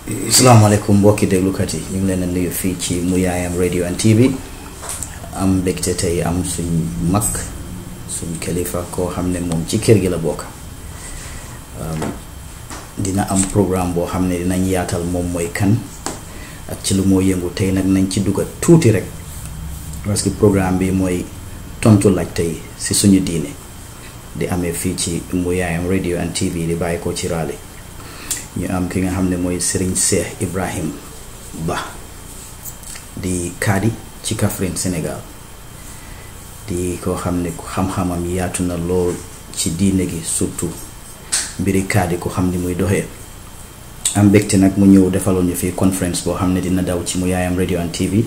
salaamaaleykum mbokki déglukat yi ñu ngi leen a nuyu fii ci Muyaayam radio and TV am mbégte tey am suñ mag suñ kilifa koo xam ne moom ci kër gi la bokk dina am programme boo xam ne dinañ yaatal moom mooy kan ak ci lu moo yëngu tey nag nañ ci dugga tuuti rek parce que programme bi mooy tontu laaj tey si suñu diine di amee fii ci Muyaayam radio and TV di bàyyi ko ci raale ñu am ki nga xam ne mooy Serigne Cheikh Ibrahim Ba di kaadi ci Kaffrine Sénégal di koo xam ne xam-xamam yaatu na lool ci diine gi surtout mbiri kaadi ko xam ni muy doxee am mbégte nag mu ñëw defaloon ñu fii conférence boo xam ne dina daw ci Muyaayam radio and TV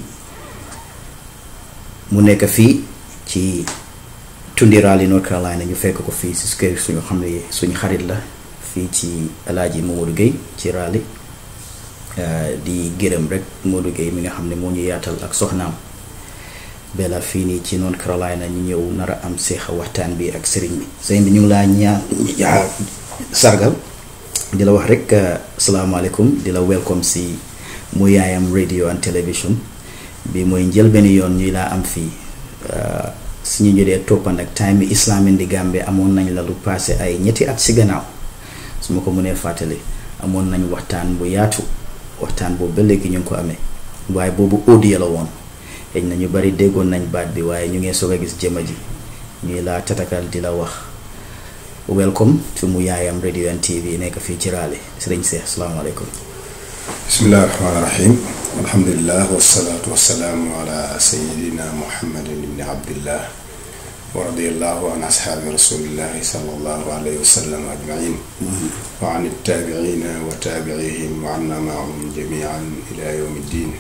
mu nekk fii ci tundi Raleigh North Carolina ñu fekk ko fii si kër suñu xam ne suñu xarit la fii ci alaaji Mamadou Gueye ci Raleigh di gërëm rek Mamadou Gueye mi nga xam ne moo ñu yaatal ak soxnaam Bella fii nii ci North Carolina ñu ñëw nar a am seexa waxtaan bi ak sëriñ bi sëriñ bi ñu ngi laa ñaa sargal di la wax rek asalaamaaleykum di la welcome si Muyaayam radio and television bi mooy njëlbenn yoon ñuy laa am fii suñu ñu dee toppan ak time bi islam indi Gambie amoon nañ la lu passé ay ñetti at si gannaaw su ma ko mënee fàttali amoon nañ waxtaan bu yaatu waxtaan boobu ba léegi ñu ngi ko amee waaye boobu audio la woon xëy na ñu bari déggoon nañ baat bi waaye ñu ngee soog a gis jëma ji ñuy laa tatakal di la wax welcome to Muyaayam radio and TV nekk fii ci Raleigh sëriñ Seex asalaamaaleykum bismillahi rahmaani rahim alhamdulilah wasalaatu wasalaamu ala sayidina muhammadin ibni abdillah wa radiyallahu an ashaabi rasulillahi sallallahu alayhi wa sallam ajmain wa an ittaabiciina wa taabicihim wa anna maahum jamian ila yawmi ddin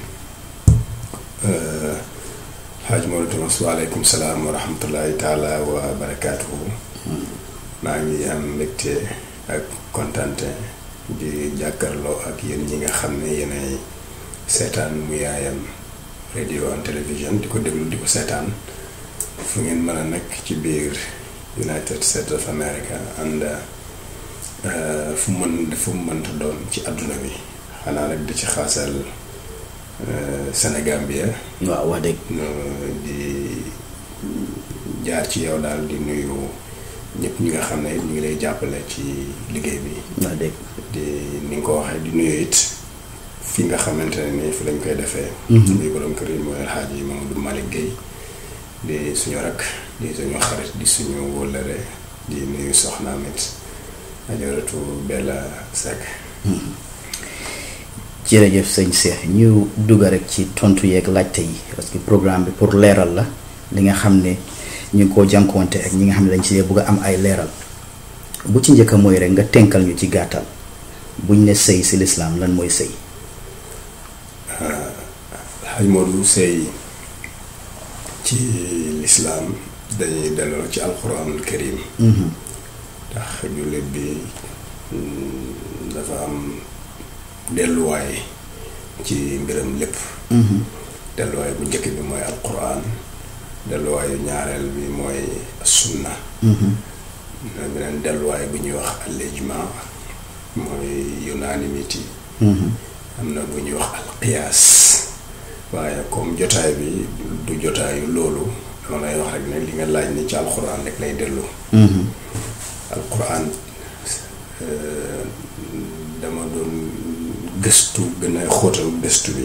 xaaj Maodo Thomas waaleykum salaam wa rahmatullahi taala wa barakaatuhu maa ngi am mbégte ak kontante di jàkkarloo ak yéen ñi nga xam ne yéenay seetaan Muyaayam radio and television di ko déglu di ko seetaan fu ngeen mën a nekk ci biir United States of America and fu mën fu mu mënta doon ci àdduna bi xanaa rek di ci xaasal Sénégal bi waaw wax dëgg di jaar ci yow daal di nuyu ñëpp ñi nga xam ne ñu ngi lay jàppale ci liggéey bi wax dëgg di ni nga ko waxee di nuyu it fi nga xamante ne nii fi lañ koy defee muy borom kër yi mooy El Hadji Mamadou Malick Gueye di suñu rakk di suñu xarit di suñu wóllëre di nuyu soxnaam it ajaratu Bella Seck jërëjëf sëñ Cheikh ñu dugg rek ci tontu yeeg laajte yi parce que programme bi pour leeral la li nga xam ne ñu ngi koo jànkuwante ak ñi nga xam ne dañ ci bëgg a am ay leeral bu ci njëkk mooy rek nga tenkal ñu ci gàttal buñ ne sëy si lislaam lan mooy sëy xaj Modou sëy ci lislaam dañuy delloo ci alquranul karim ndax jullit bi dafa am delluwaay ci mbiram lépp delluwaay bu njëkk bi mooy alquran delluwaayu ñaareel bi mooy sunna na beneen delluwaay bu ñuy wax al-ijma mooy unanimity am na bu ñuy wax alqiyaas waaye comme jotaay bi du jotaayu loolu dama lay wax rek ne li nga laaj ni ci alquran rek lay dellu alquran dama doon gëstu gën a xóotal gëstu bi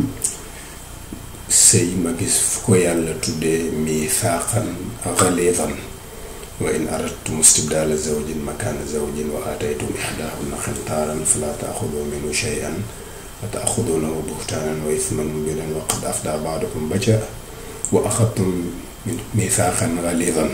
sëy ma gis fu ko yàlla tuddee miisaaqan galiizan wa in aradtum istibdaala zawjin makaana zawjin wa aataytum ihdaahunna qintaaran falaa taaxuduu minhu shay'an wa taaxuduunahu buhtaanan wa isman mubiinan wa qad afdaa ba'dukum ba ca wa axadtum miisaaqan galiizan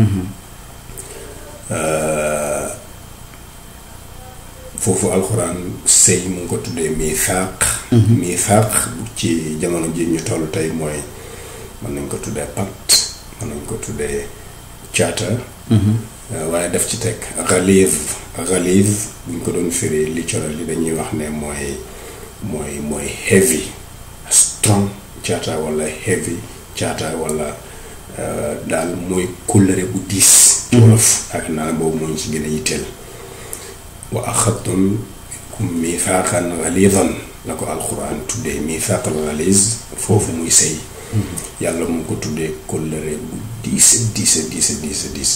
foofu alxuraan sëy mu ngi ko tuddee miisaaq miisaaq ci jamono ji ñu toll tey mooy mën nañ ko tuddee pacte mën nañ ko tuddee caata waaye def ci teg xaliif xaliif buñ ko doon firi littoral yi dañuy wax ne mooy mooy mooy heavy strong caata wala heavy caata wala daal mooy kóllëre bu diis ci wolof ak naa boobu moo ñu ci gën a yitteel wa axadtum miifaaqan galiidan la ko alxuraan tuddee miifaaqal galiis foofu muy sëy yàlla mu ko tuddee kóllëre bu diis diis diis diis diis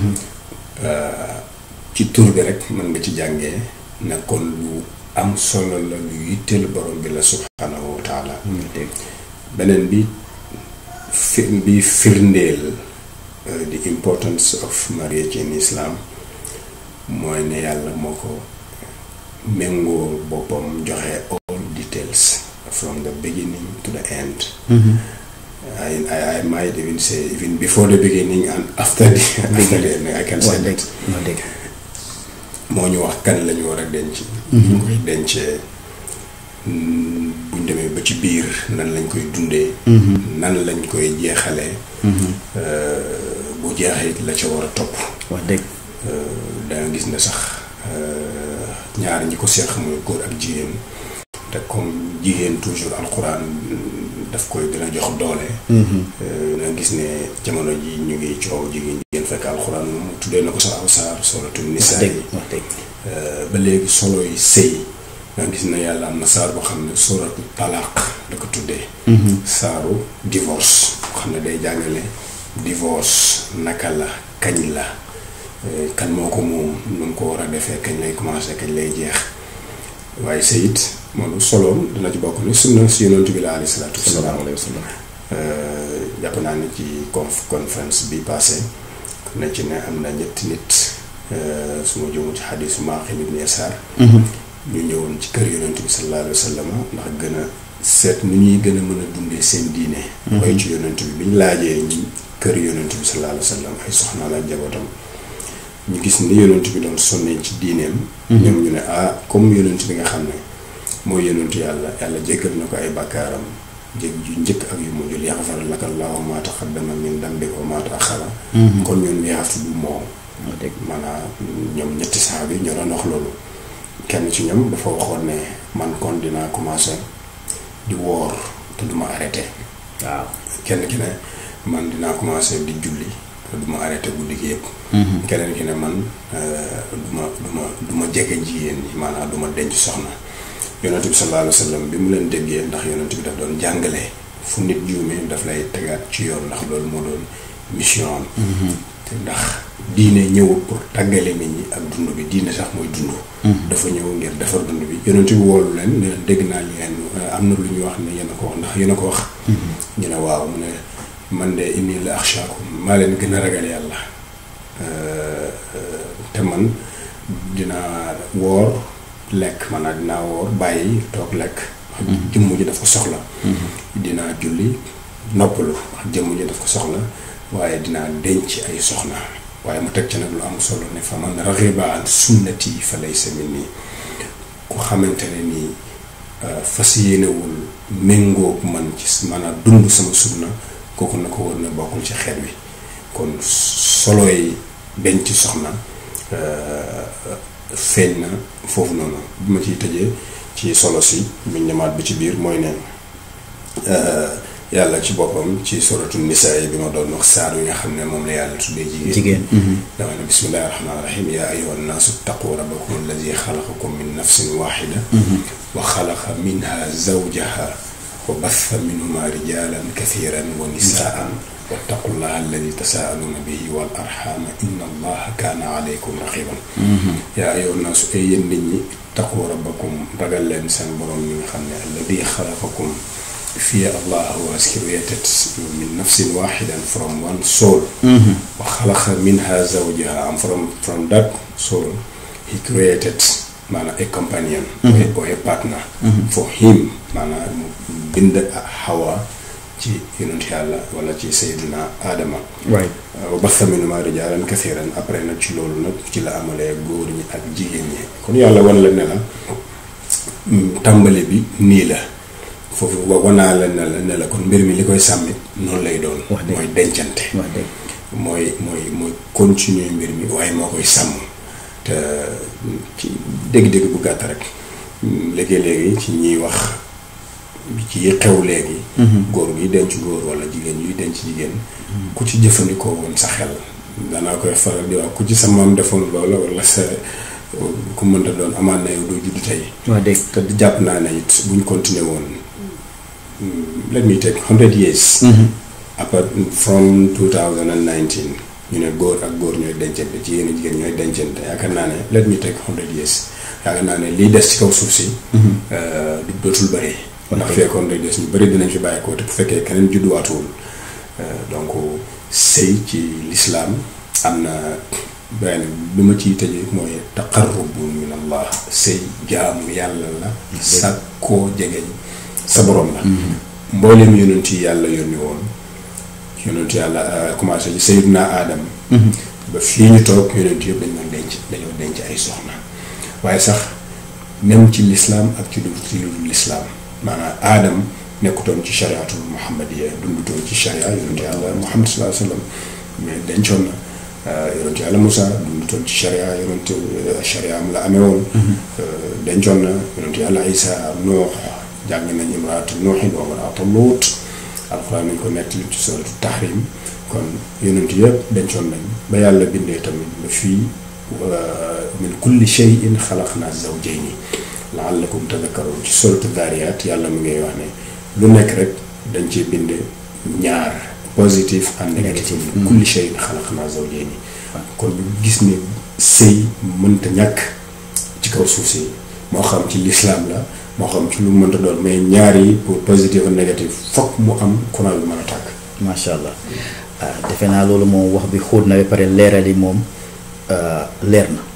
ci tur bi rek mën nga ci jàngee ne kon lu am solo la lu yitteel borom bi la subhanahu wa taala beneen bi fi bi firndeel the importance of marriage in Islam mooy ne yàlla moo ko méngoo boppam joxe all details from the beginning to the end I, I, I might even say even before the beginning and after the after the end I can say that moo ñu wax kan lañu war a denc ñu koy dencee buñ demee ba ci biir nan lañ koy dundee nan lañ koy jeexalee bu jeexee la ca war a topp wax dëgg danga gis ne sax ñaar ñi ko seex muy góor ak jigéen te comme jigéen toujours alxuraan daf koy gën a jox doole danga gis ne jamono ji ñu ngi coow jigéen jigéen fekk alxuraan moom tuddee na ko sax aw saar suratul nisaa yi wax dëgg ba léegi solo yi sëy nga gis ne yàlla am na saar boo xam ne suratu talaaq da ko tuddee saaru divorce boo xam ne day jàngale divorce naka la kañ la kan moo ko moom nu mu ko war a defee kañ lay commencé kañ lay jeex waaye sëyit moom soloom dina ci bokk ni sunna si yonent bi la alayhi salaatu wasalaam jàpp naa ne ci conf conférence bi passé na ci ne am na ñetti nit su ma jëmu ci xadisu Maaqil ibn Yasaar ñu ñëwoon ci kër yonent bi sallallahu alayhi wa sallam ndax gën a seet nu ñuy gën a mën a dundee seen diine koy ci yonent bi bi ñu laajee ñi kër yonent bi sallallahu alayhi wa sallam ay soxnaam ak jabootam ñu gis ni yonent bi doon sonnee ci diineem ñoom ñu ne ah comme yonent bi nga xam ne mooy yonentu yàlla yàlla jéggal na ko ay bàkkaaram jég yu njëkk ak yu mujj yaxfar laka llaahu maa taqaddama min dambika wa maa ta'axxara kon ñun we have to do more maanaam ñoom ñetti saxaaba yi ñoo doon wax loolu kenn ci ñoom dafa waxoon ne man kon dinaa commencé di woor te duma arrêté waaw kenn ki ne man dinaa commencé di julli te duma arrêté guddi gi yëpp keneen ki ne man duma duma duma jege jigéen ñi maanaam duma denc soxna yonent bi sallallahu alayhi wa sallam bi mu leen déggee ndax yonent bi daf doon jàngale fu nit juumee daf lay tegaat ci yoon ndax loolu moo doon mission am te ndax diine ñëwul pour tàggale nit ñi ak dund bi diine sax mooy dund dafa ñëw ngir defar dund bi yonent bi woolu leen ne dégg naa leen am na lu ñu wax ne yéen a ko wax ndax yéen a ko wax ñu ne waaw mu ne man de inni la axshaakum maa leen gën a ragal yàlla te man dinaa woor lekk maanaam dinaa woor bàyyi toog lekk wax jëmm ji daf ko soxla dinaa julli noppalu wax jëmm ji daf ko soxla waaye dinaa denc ay soxna waaye mu teg ci nag lu am solo ne fa man raxiba an sunnati fa laysa minni ku xamante ne nii fas yéenewul méngoog man ci maanaam dund sama sunna kooku na ko war na bokkul ci xeet wi kon solo yi denc soxna feeñ na foofu noonu bi ma ciy tëjee ci solo si buñ ñamaat bi ci biir mooy ne yàlla ci boppam ci suratu nisaa yi bi ma doon wax saar yi nga xam ne moom la yàlla tuddee jigéen jigéen dama ne bismillahi rahmaani rahim yaa ayyuha nnaasu ttaqu rabbakum alladi xalaqakum min nafsin waxida wa xalaqa minha zawjaha wa batha minhuma rijalan kathiran wa nisaan wattaqu llaha alladi tasaaluuna bihi wal arxaama inna allaha kaana aleykum raqiban yaa ayyuha nnaasu ay yéen nit ñi taqu rabbakum ragal leen seen borom mi nga xam ne alladi xalaqakum fear Allah who has created min nafsin wahidan from one soul wa khalaqa minha zawjaha and from from that soul he created maanaam a companion or a partner for him maanaam mu bind Hawa ci yonent yàlla wala ci Seydina Adama right wa batha minhumaa rijaalan kathiran après nag ci loolu nag ci la amalee góor ñi ak jigéen ñi kon yàlla wan la ne la tàmbali bi nii la foofu wa wanaa la ne la ne la kon mbir mi li koy sàmmit noonu lay doon Wax dëgg. mooy dencante wax dëgg mooy mooy mooy continuer mbir mi waaye moo koy sàmm te ci dégg-dégg bu gàtt rek léegi-léegi ci ñiy wax ci yi xew léegi góor gi denc góor wala jigéen yuy denc jigéen ku ci jëfandikoo woon sa xel danaa koy faral di wax ku ci sa maam defoon loola wala sa ku mënta doon amaan na yow doo juddu tey wax dëgg te jàpp naa ne it buñ continuer woon let me take hundred years après from 2019 ñu ne góor ak góor ñooy dencante ci yéen jigéen ñooy dencante yaakaar naa ne let me take hundred years yaakaar naa ne liy des ci kaw suuf si du dootul bëri ndax fekkoon rek des ñu bëri dinañ fi bàyyi ko te bu fekkee keneen judduwaatuwul donc sëy ci lislaam am na benn bi ma ciy tëjee mooy taqarrubu min allah sëy jaamu yàlla la sàkkoo jegeñ sa borom la mboolem yonent yi yàlla yónni woon yonent yàlla commencé ci sayyidina aadam ba fii ñu toog yonent yëpp dañ doon denc dañoo denc ay soxna waaye sax même ci lislaam ak ci lu ci lu lislaam maanaam aadam nekkutoon ci chariatul muhammadiya dundutoon ci charia yonent yàlla muhammad sallallahu alayhi wa sallam mais dencoon na yonent yàlla Moussa dundutoon ci charia yonent charia am la amee woon dencoon na yonent yàlla Isa Nuux jàng nañ imraatu Nuuxin wa imraatu Luut alxuraan nañ ko nettali ci suratu tahrim kon yonent yëpp dencoon nañ ba yàlla bindee tamit ba fii min kulli shay'in xalaqnaa zawjayni la'allakum tadhakkaruun ci suratu Daariyaat yàlla mu ngay wax ne lu nekk rek dañ ci bind ñaar positif and négatif min kulli shay'in xalaqnaa zawjayni kon ñu gis ne sëy mënta ñàkk ci kaw suuf si moo xam ci lislaam la moo xam ci lu mënta doon mais ñaar yi pour positif ak négatif fokk mu am courant bi mën a tàkk macha allah defe naa loolu moom wax bi xóot na ba pare leeral yi moom leer na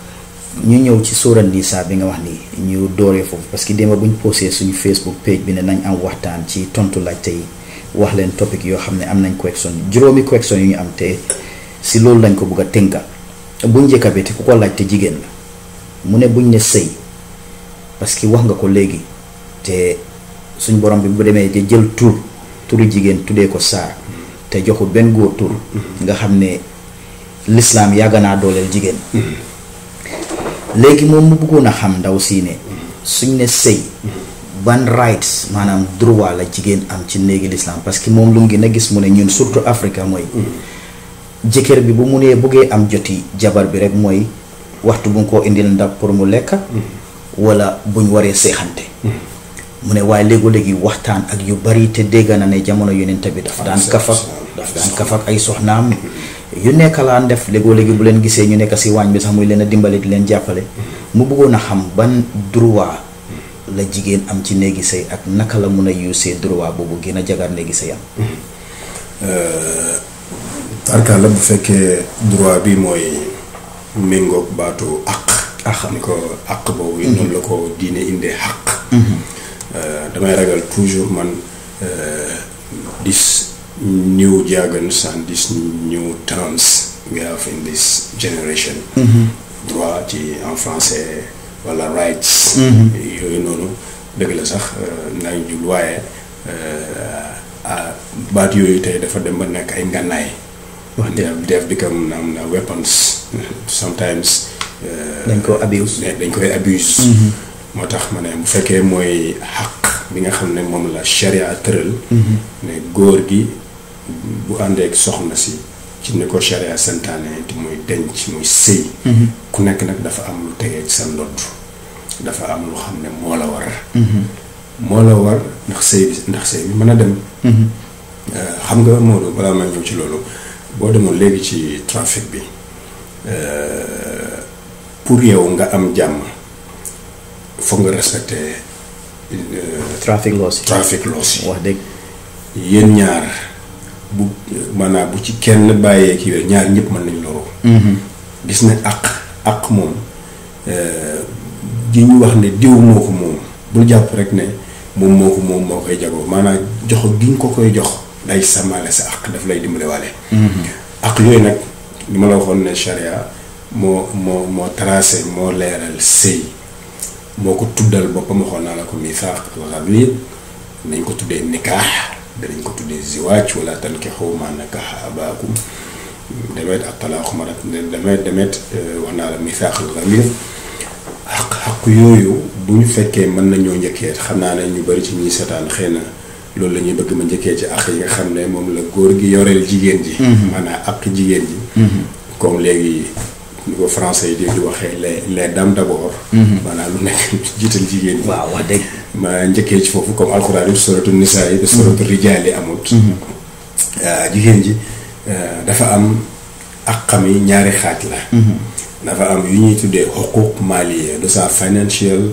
ñu ñëw ci sóoran Nisaa bi nga wax ni ñu dooree foofu parce que démb bu ñu posé suñu Facebook page bi ne nañ am waxtaan ci tontu laajte yi wax leen topic yoo xam ne am nañ question juróomi question yu ñu am te si loolu lañ ko bëgg a tënka bu njëkka bi te ku ko laajte jigéen la mu ne buñ ne sëy parce que wax nga ko léegi te suñ borom bi bu demee di jël tur turu jigéen tuddee ko saar te joxul benn góor tur nga xam ne lislaam yàgg naa dooleel jigéen léegi moom mu bëggoon a xam ndaw si ne suñ ne sëy ban rights maanaam droit la jigéen am ci néegi lislaam parce que moom lu mu gën a gis mu ne ñun surtout Afrique mooy jëkkër bi bu mu nee bëggee am joti jabar bi rek mooy waxtu bu nga koo indil ndab pour mu lekk wala buñ waree seexante mu ne waaye léegi-léegi waxtaan ak yu bari te dégg na ne jamono yonent bi daf daan kafak daf daan kafak ay soxnaam yu nekk laan def léegoo-léegi bu leen gisee ñu nekk si waañ bi sax muy leen a dimbali di leen jàppale mu bëggoon a xam ban droit la jigéen am ci néegi sëy ak naka la mun a usee droit boobu gën a jagar néegi sëy am tarkaal la bu fekkee droit bi mooy méngoog baatu àq àq ni ko àq boobu noonu la ko diine indee àq damay ragal toujours man this new jargons and this new terms we have in this generation droit ci en français wala rights yooyu noonu dëgg la sax nañ jul waaye baat yooyu tey dafa dem ba nekk ay ngànnaay wax dëgg def become am na weapons sometimes dañ ko abuse dañ koy abuse moo tax ma ne bu fekkee mooy xaq bi nga xam ne moom la sharia tëral ne góor gi bu àndeek soxna si ci ni ko sharia santaane te muy denc muy sëy ku nekk nag dafa am lu tegee ci sa ndodd dafa am lu xam ne moo la war moo la war ndax sëy bi ndax sëy bi mën a dem xam nga Maodo balaa ma ñëw ci loolu boo demoon léegi ci trafic bi pour yow nga am jàmm foog nga respecter trafic laws trafic laws yi wax dëgg yéen ñaar bu maanaam bu ci kenn bàyyee kii yooyu ñaar ñëpp mën nañ loru gis ne àq àq moom ji ñu wax ne diw moo ko moom bul jàpp rek ne moom moo ko moom moo koy jagoo maanaam jox gi nga ko koy jox day sàmmaale sa àq daf lay dimbale waale àq yooyu nag li ma la waxoon ne charia moo moo moo tracé moo leeral sëy moo ko tuddal boppam waxoon naa la ko misaaq al-ghaliid nañ ko tuddee nikaax danañ ko tuddee ziwaaj wala tankixu maa nakaxa abaakum demet ak talaaxu marat demet demet wax naa la misaaq al-ghaliid xaq xaq yooyu bu ñu fekkee mën nañoo njëkkee xam naa ne ñu bari ci ñuy seetaan xëy na loolu la ñuy bëgg ma njëkkee ci àq yi nga xam ne moom la góor gi yoreel jigéen ji maanaam àq jigéen ji comme léegi ni ko français yi di di waxee les les dames d'abord maanaam lu nekk jiital jigéen ñi waaw wax dëgg ma njëkkee ci foofu comme alxuraan yi suratu nisaa yi suratu rijaal yi amut jigéen ji dafa am ak xam yi ñaari xaaj la dafa am yu ñuy tuddee xuquq maliya de sa financial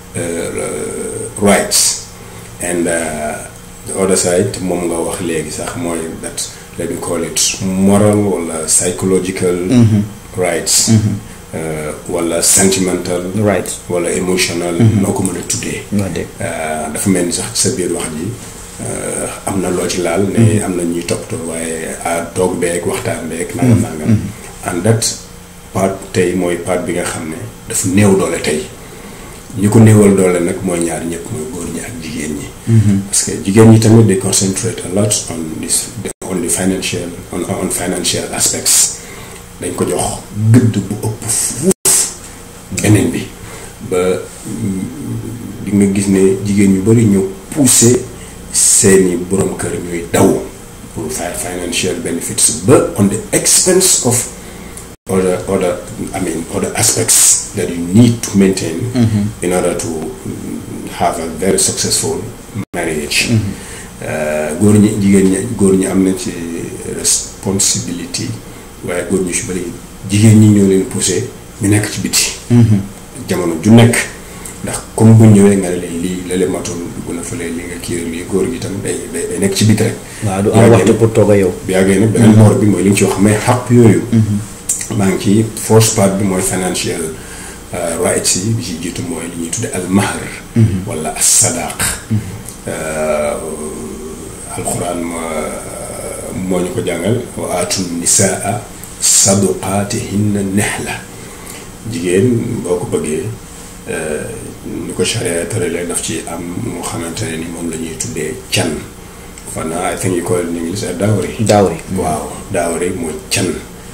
rights and the other side moom nga wax léegi sax mooy that let me call it moral wala psychological rights wala sentimental right wala emotional noo ko mën a tuddee wax dëgg dafa mel ni sax ci sa biir wax ji am na loo ci laal ne am na ñuy toppatoo waaye a toog beeg waxtaan beeg nangam nangam and that part tey mooy part bi nga xam ne dafa néew doole tey ñi ko néewal doole nag mooy ñaar ñëpp mooy góor ñi ak jigéen ñi parce que jigéen ñi tamit they concentrate a lot on this on the financial on on financial aspects dañ ko jox gëdd bu ëpp fuuf beneen bi ba di nga gis ne jigéen ñu bari ñu poussé seeni borom kër ñuy daw pour fi- financial benefits ba on the expense of other other I mean other aspects that you need to maintain in order to have a very successful marriage góor ñi jigéen ñi góor ñi am na ci responsibility waaye góor ñu si bari jigéen ñi ñoo leen poussé ñu nekk ci biti jamono ju nekk ndax comme bu ñëwee nga ne leen lii la leen matoon dugg na fële li nga kii lii góor gi tam day day day nekk ci biti rek waaw du am waxtu pour toog a yow bi yàggee nag beneen boor bi mooy li ñu ci wax mais xàpp yooyu maa ngi ci first part bi mooy financial rights yi bi ci jiitu mooy li ñuy tudde al mahr wala as sadaq alxuraan moo ñu ko jàngal wa aatu nisaa saduqaatihinna nihla jigéen boo ko bëggee ni ko charia tëralee daf ci am moo xamante ne ni moom la ñuy tuddee can fanaa I think you call it in English a dowry dawri waaw dowry mooy can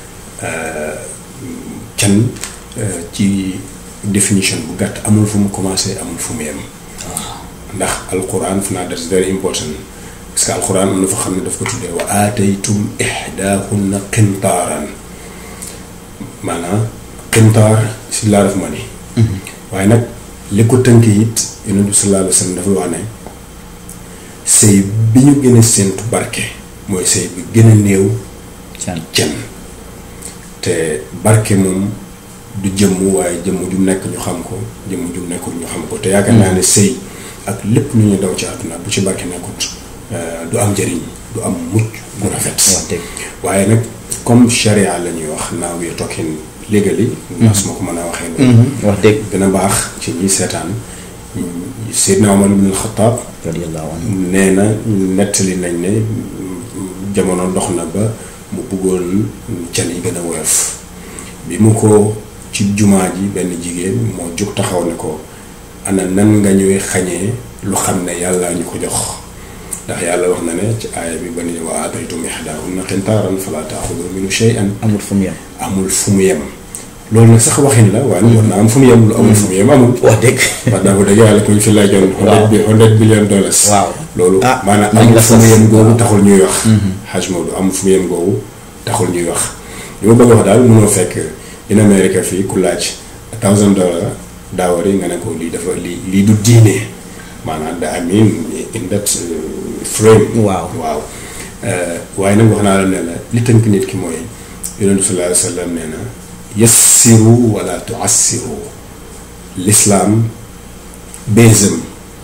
can ci définition bu gàtt amul fu mu commencé amul fu mu yem ndax alquran fanaa that's very important parce que alquran am na fa xam ne daf ko tuddee wa aataytum ihdaahunna qintaaran maanaam qintaar si laa def ma ni waaye nag li ko tënk it yonent bi sallallahu alayhi wa sallam dafa wax ne sëy bi ñu gën a séentu barke mooy sëy bi gën a néew can can te barke moom du jëmm waaye jëmm ju nekk ñu xam ko jëmm ju nekkul ñu xam ko te yaakaar naa ne sëy ak lépp lu ñu daw ci àdduna bu ci barke nekkut du am njëriñ du am mucc gu rafet wax dëgg waaye nag comme charia la ñuy wax now we are talking legally ndax su ma ko mën a waxee loolu wax dëgg gën a baax ci ñi seetaan Seydina Omar ibn al-Khattab radiyallahu anhu nee na nettali nañ ne jamono dox na ba mu bëggoon can yi gën a woyof bi mu ko ci jumaa ji benn jigéen moo jóg taxaw ne ko ana nan nga ñuy xañee lu xam ne yàlla ñu ko jox ndax yàlla wax na ne ci aaya bi ba ni wa aataytum ihdaahunna qintaaran falaa taaxudu minhu shay'an amul fu mu yem amul fu mu yem loolu nag sax waxin la waaye nag war na am fu mu yem lu amul fu mu yem amul wax dëgg wax dëgg dëgg yàlla ku ñu fi laajoon hundred bi hundred billion dollars waaw loolu ah maanaam nañ amul la fu mu sas. yem googu waaw. taxul ñuy wax xaj Maodo amul fu mu yem googu taxul ñuy wax li ma bëgg a wax daal mënoo fekk in America fii ku laaj thousand dollar daawari nga ne ko lii dafa lii lii du diine maanaam da I mean in that uh, frame Waaw. waaw Euh, waaye nag wax naa la ne la li tënk nit ki mooy yonentu sallallahu alayhi wa sallam nee na yassiru wala tuassiru lislaam béesam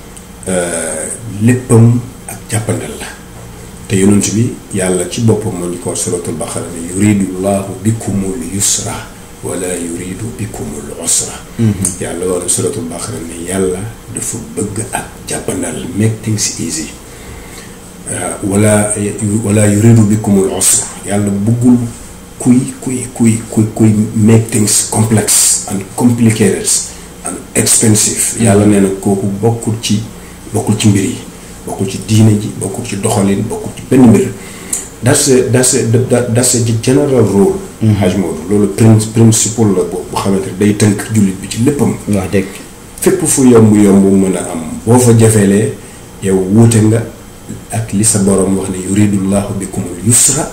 léppam ak jàppandal la te yonent bi yàlla ci boppam moo ñu ko suratul baqara ne yuridu llahu bikumul yusra wala yuridu bikumul usra yàlla wax na suratul baqara ne yàlla dafa bëgg ak jàppandal make things easy wala wala yuridu bikumul usra yàlla bëggul kuy kuy kuy kuy kuy make things complex and complicated and expensive yàlla nee na kooku bokkul ci bokkul ci mbir yi bokkul ci diine ji bokkul ci doxalin bokkul ci benn mbir that's a that's a that- that's a general rule Haj Maodo loolu prin principle la boobu bu xamante ne day tënk jullit bi ci léppam wax dëgg fépp fu yomb yomb mën a am boo fa jafeelee yow wuute nga ak li sa borom wax ne yuridullahu bikumul yusra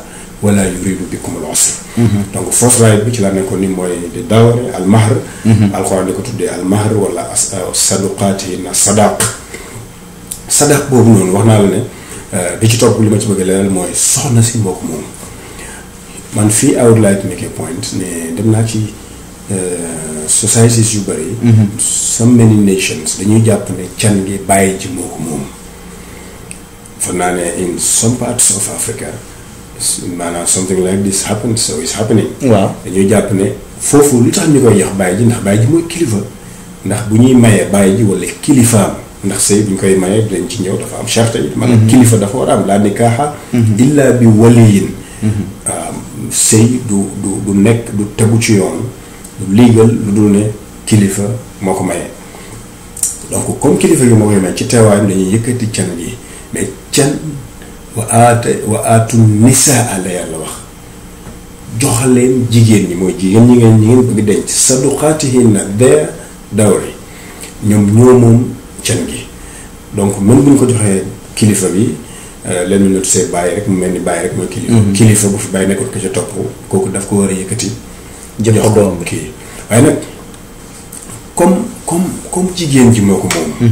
wala yuridu bikum al usr donc first right bi ci la nekkoon ni mooy di dawari al mahr alxuraan di ko tuddee al mahr wala saduqaati na sadaq sadaq boobu noonu wax naa la ne bi ci topp li ma ci bëgg leeral mooy soxna si moo ko moom man fii I would like to make a point ne dem naa ci societies yu bëri so many nations dañuy jàpp ne can gi bàyyi ji moo ko moom foog naa ne in some parts of Africa maanaam something like this happens so it's happening waaw dañuy jàpp ne foofu lu tax ñu koy yax bàyyi ji ndax bàyyi ji mooy kilifa ndax bu ñuy mayee bàyyi ji wala kilifaam ndax sëy bu ñu koy mayee dinañ ci ñëw dafa am charte yi maanaam kilifa dafa war a am laa nikaaxa illa bi waliyin waaw sëy du du du nekk du tegu ci yoon du legal lu dul ne kilifa moo ko mayee donc comme kilifa gi moo koy may ci teewaayam dañuy yëkkati can gi mais can wa aata wa aatu nisaa la yàlla wax jox leen jigéen ñi mooy jigéen ñi ngeen ñi ngeen bëgg denc saduqaatihinna their dowry ñoom ñoo moom can gi donc même bu ñu ko joxee kilifa bi leen ñu see bàyyi rek mu mel ni bàyyi rek mooy kilifa kilifa bu fi bàyyi nekkoon ko ca topp kooku daf ko war a yëkkati jox ko doom bi kii waaye nag comme comme comme jigéen ji moo ko moom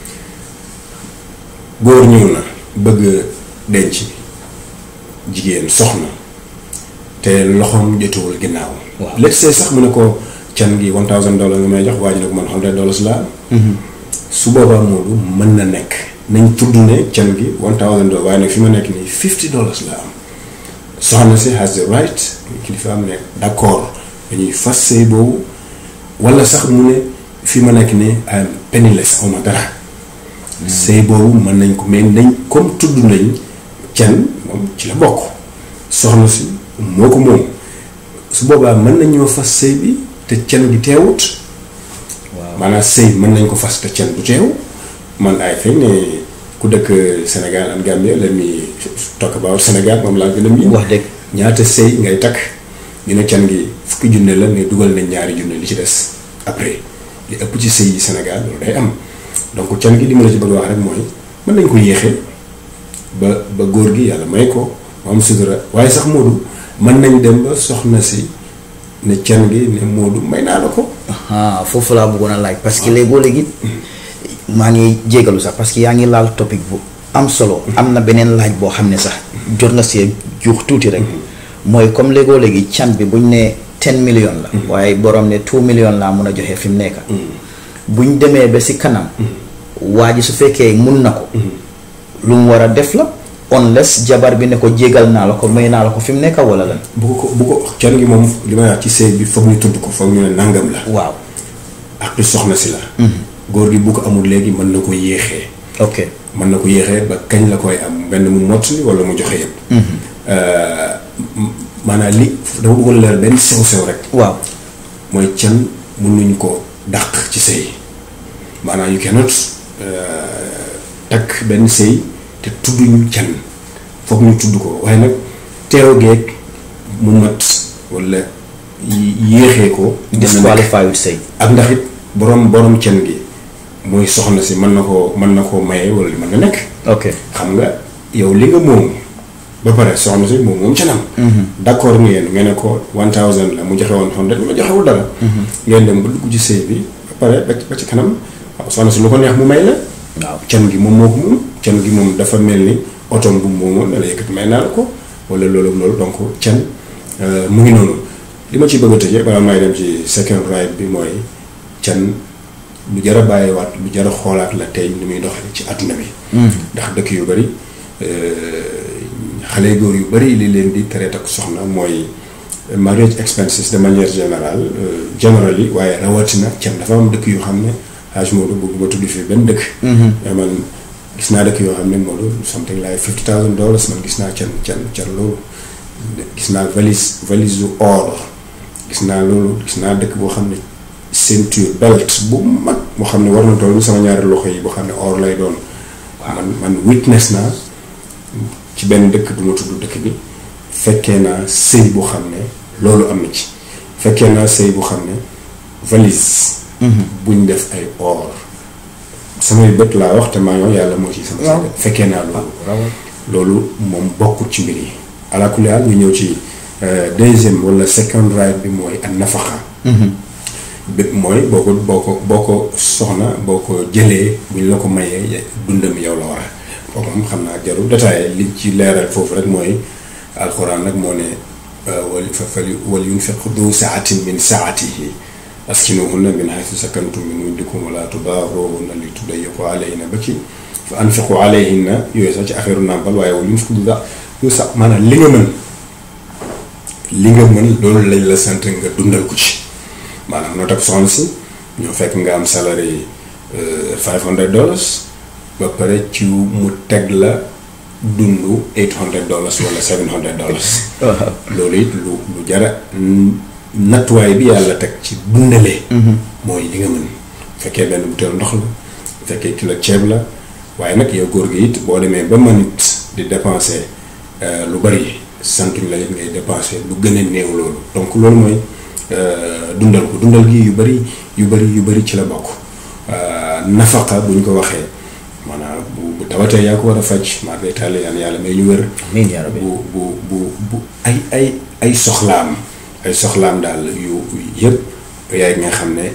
góor ñëw na bëgg denc jigéen soxna te loxoom jotuwul ginnaaw Waaw. let's say sax mu ne ko can gi one thousand dollars nga may jox waa ji ne ko man hundred dollars laa am su boobaa Moodu mën na nekk nañ tudd ne can gi one thousand dollars waaye nag fi ma nekk nii fifty dollars laa am soxna si has the right kilifa am ne d'accord dañuy fas sëy boobu wala sax mu ne fi ma nekk nii am penniless awma dara sëy boobu mën nañ ko mais nañ comme tudd nañ can moom ci la bokk soxna si moo ko moom su boobaa mën nañ ñoo fas sëy bi te can gi teewut waaw maanaam sëy mën nañ ko fas te can du teew man ay fekk ne ku dëkk Sénégal ak Gambia la muy talk about Sénégal moom laa gën a miin wax dëgg ñaata sëy ngay takk ñu ne can gi fukki junne la mais dugal nañ ñaari junne li ci des après li ëpp ci sëy yi Sénégal loolu day am donc can gi li ma la ci bëgg a wax rek mooy mën nañ ko yéexee ba ba góor gi yàlla may ko mu am sutura waaye sax Moodu mën nañ dem ba soxna si ne can gi ne Moodu may naa la ko ah foofu laa bëggoon a laaj parce que léegoo léegi maa ngi jégalu sax parce que yaa ngi laal topic bu am solo am na beneen laaj boo xam ne sax jot nga see juux tuuti rek mooy comme léegoo léegi can bi buñ ne ten million la waaye borom ne two million laa mun a joxe fi mu nekk buñ demee ba si kanam waa ji su fekkee mun na ko lu mu war a def la unless jabar bi ne ko jégal naa la ko may naa la ko fi mu nekk wala lan bu ko bu ko can gi moom li may wax ci sëy bi foog ñu tudd ko foog ñu ne nangam la waaw ak du soxna si la góor gi bu ko amul léegi mën na ko yéexee ok mën na ko yéexee ba kañ la koy am benn mu mottali wala mu joxe yëpp maanaam li dama bëggoon leer benn sew sew rek waaw mooy can mënuñ ko dàq ci sëy maanaam you cannot takk benn sëy te tudduñu can foog ñu tudd ko waaye nag teew geeg mu mat wala yéexee ko disqualify wut sëy ak ndax it borom borom can gi muy soxna si mën na koo mën na koo maye wala li mën na nekk ok xam nga yow li nga moom ba pare soxna si moom moom canam d'accord ngeen ngeen ne ko one thousand la mu joxe woon hundred ma joxewul dara ngeen dem ba dugg ci sëy bi ba pare ba ba ci kanam waaw soxna si lu ko neex mu may la waaw can gi moom moo ko moom can gi moom dafa mel ni otom bu moomoon ne la yëkkati may naa la ko wala loolu loolu donc can mu ngi noonu li ma ci bëgg a tëjee balaa may dem ci second right bi mooy can lu jar a bàyyiwaat lu jar a xoolaat la tey ni muy doxee ci àdduna bi ndax dëkk yu bari xale góor yu bari li leen di tere takk soxna mooy marriage expenses de manière générale generally waaye rawatina can dafa am dëkk yoo xam ne Haj Modou bëgguma tudd fii benn dëkk mais man gis naa dëkk yoo xam ne Modou something like fifty thousand dollars man gis naa can can can loolu gis naa valise valise u or gis naa loolu gis naa dëkk boo xam ne ceinture belt bu mag moo xam ne war na toll sama ñaari loxo yi boo xam ne or lay doon man man witness naa ci benn dëkk du ma tudd dëkk bi fekkee naa sëy bu xam ne loolu am na ci fekkee naa sëy bu xam ne valise buñ def ay or samay bët laa wax te maa yow yàlla moo ci sama sa fekkee naa loolu loolu moom bokkut ci mbir yi ala kulli haal ñu ñëw ci deuxième wala second right bi mooy an nafaqa bi mooy boo ko boo ko boo ko soxna boo ko jëlee bu ñu la ko mayee dundam yow la war a kooku moom xam naa jarul détaillé li ci leeral foofu rek mooy alxuraan nag moo ne wal fa fali wal yunfiq du saatin min saatihi askinuhunna min haythu sakantum min wujdikum wala tudaaruhunna li tudayyiqu alayhinna ba ci fa anfiqu alayhinna yooyu sax ci affaire nàmpal waaye wal yunfiq du da yu sax maanaam li nga mën li nga mën loolu lañ la sant nga dundal ko ci maanaam noo tax soxna si ñoo fekk nga am salary five hundred dollars ba pare ci mu teg la dundu eight hundred dollars wala seven hundred dollars loolu it lu lu jara nattuwaay bi yàlla teg ci dundalee mooy li nga mën fekkee benn butéel ndox la fekkee kilo ceeb la waaye nag yow góor gi it boo demee ba mën it di dépenser lu bari santuñ la it ngay dépenser lu gën a néew loolu donc loolu mooy dundal ko dundal gi yu bari yu bari yu bari ci la bokk nafaqa bu ñu ko waxee maanaam bu bu tawatee yaa ko war a faj maa ngay tàlle yaan yàlla may ñu wér amiin yaa rabbi bu bu bu bu ay ay ay soxlaam ay soxlaam daal yu yëpp yaay nga xam ne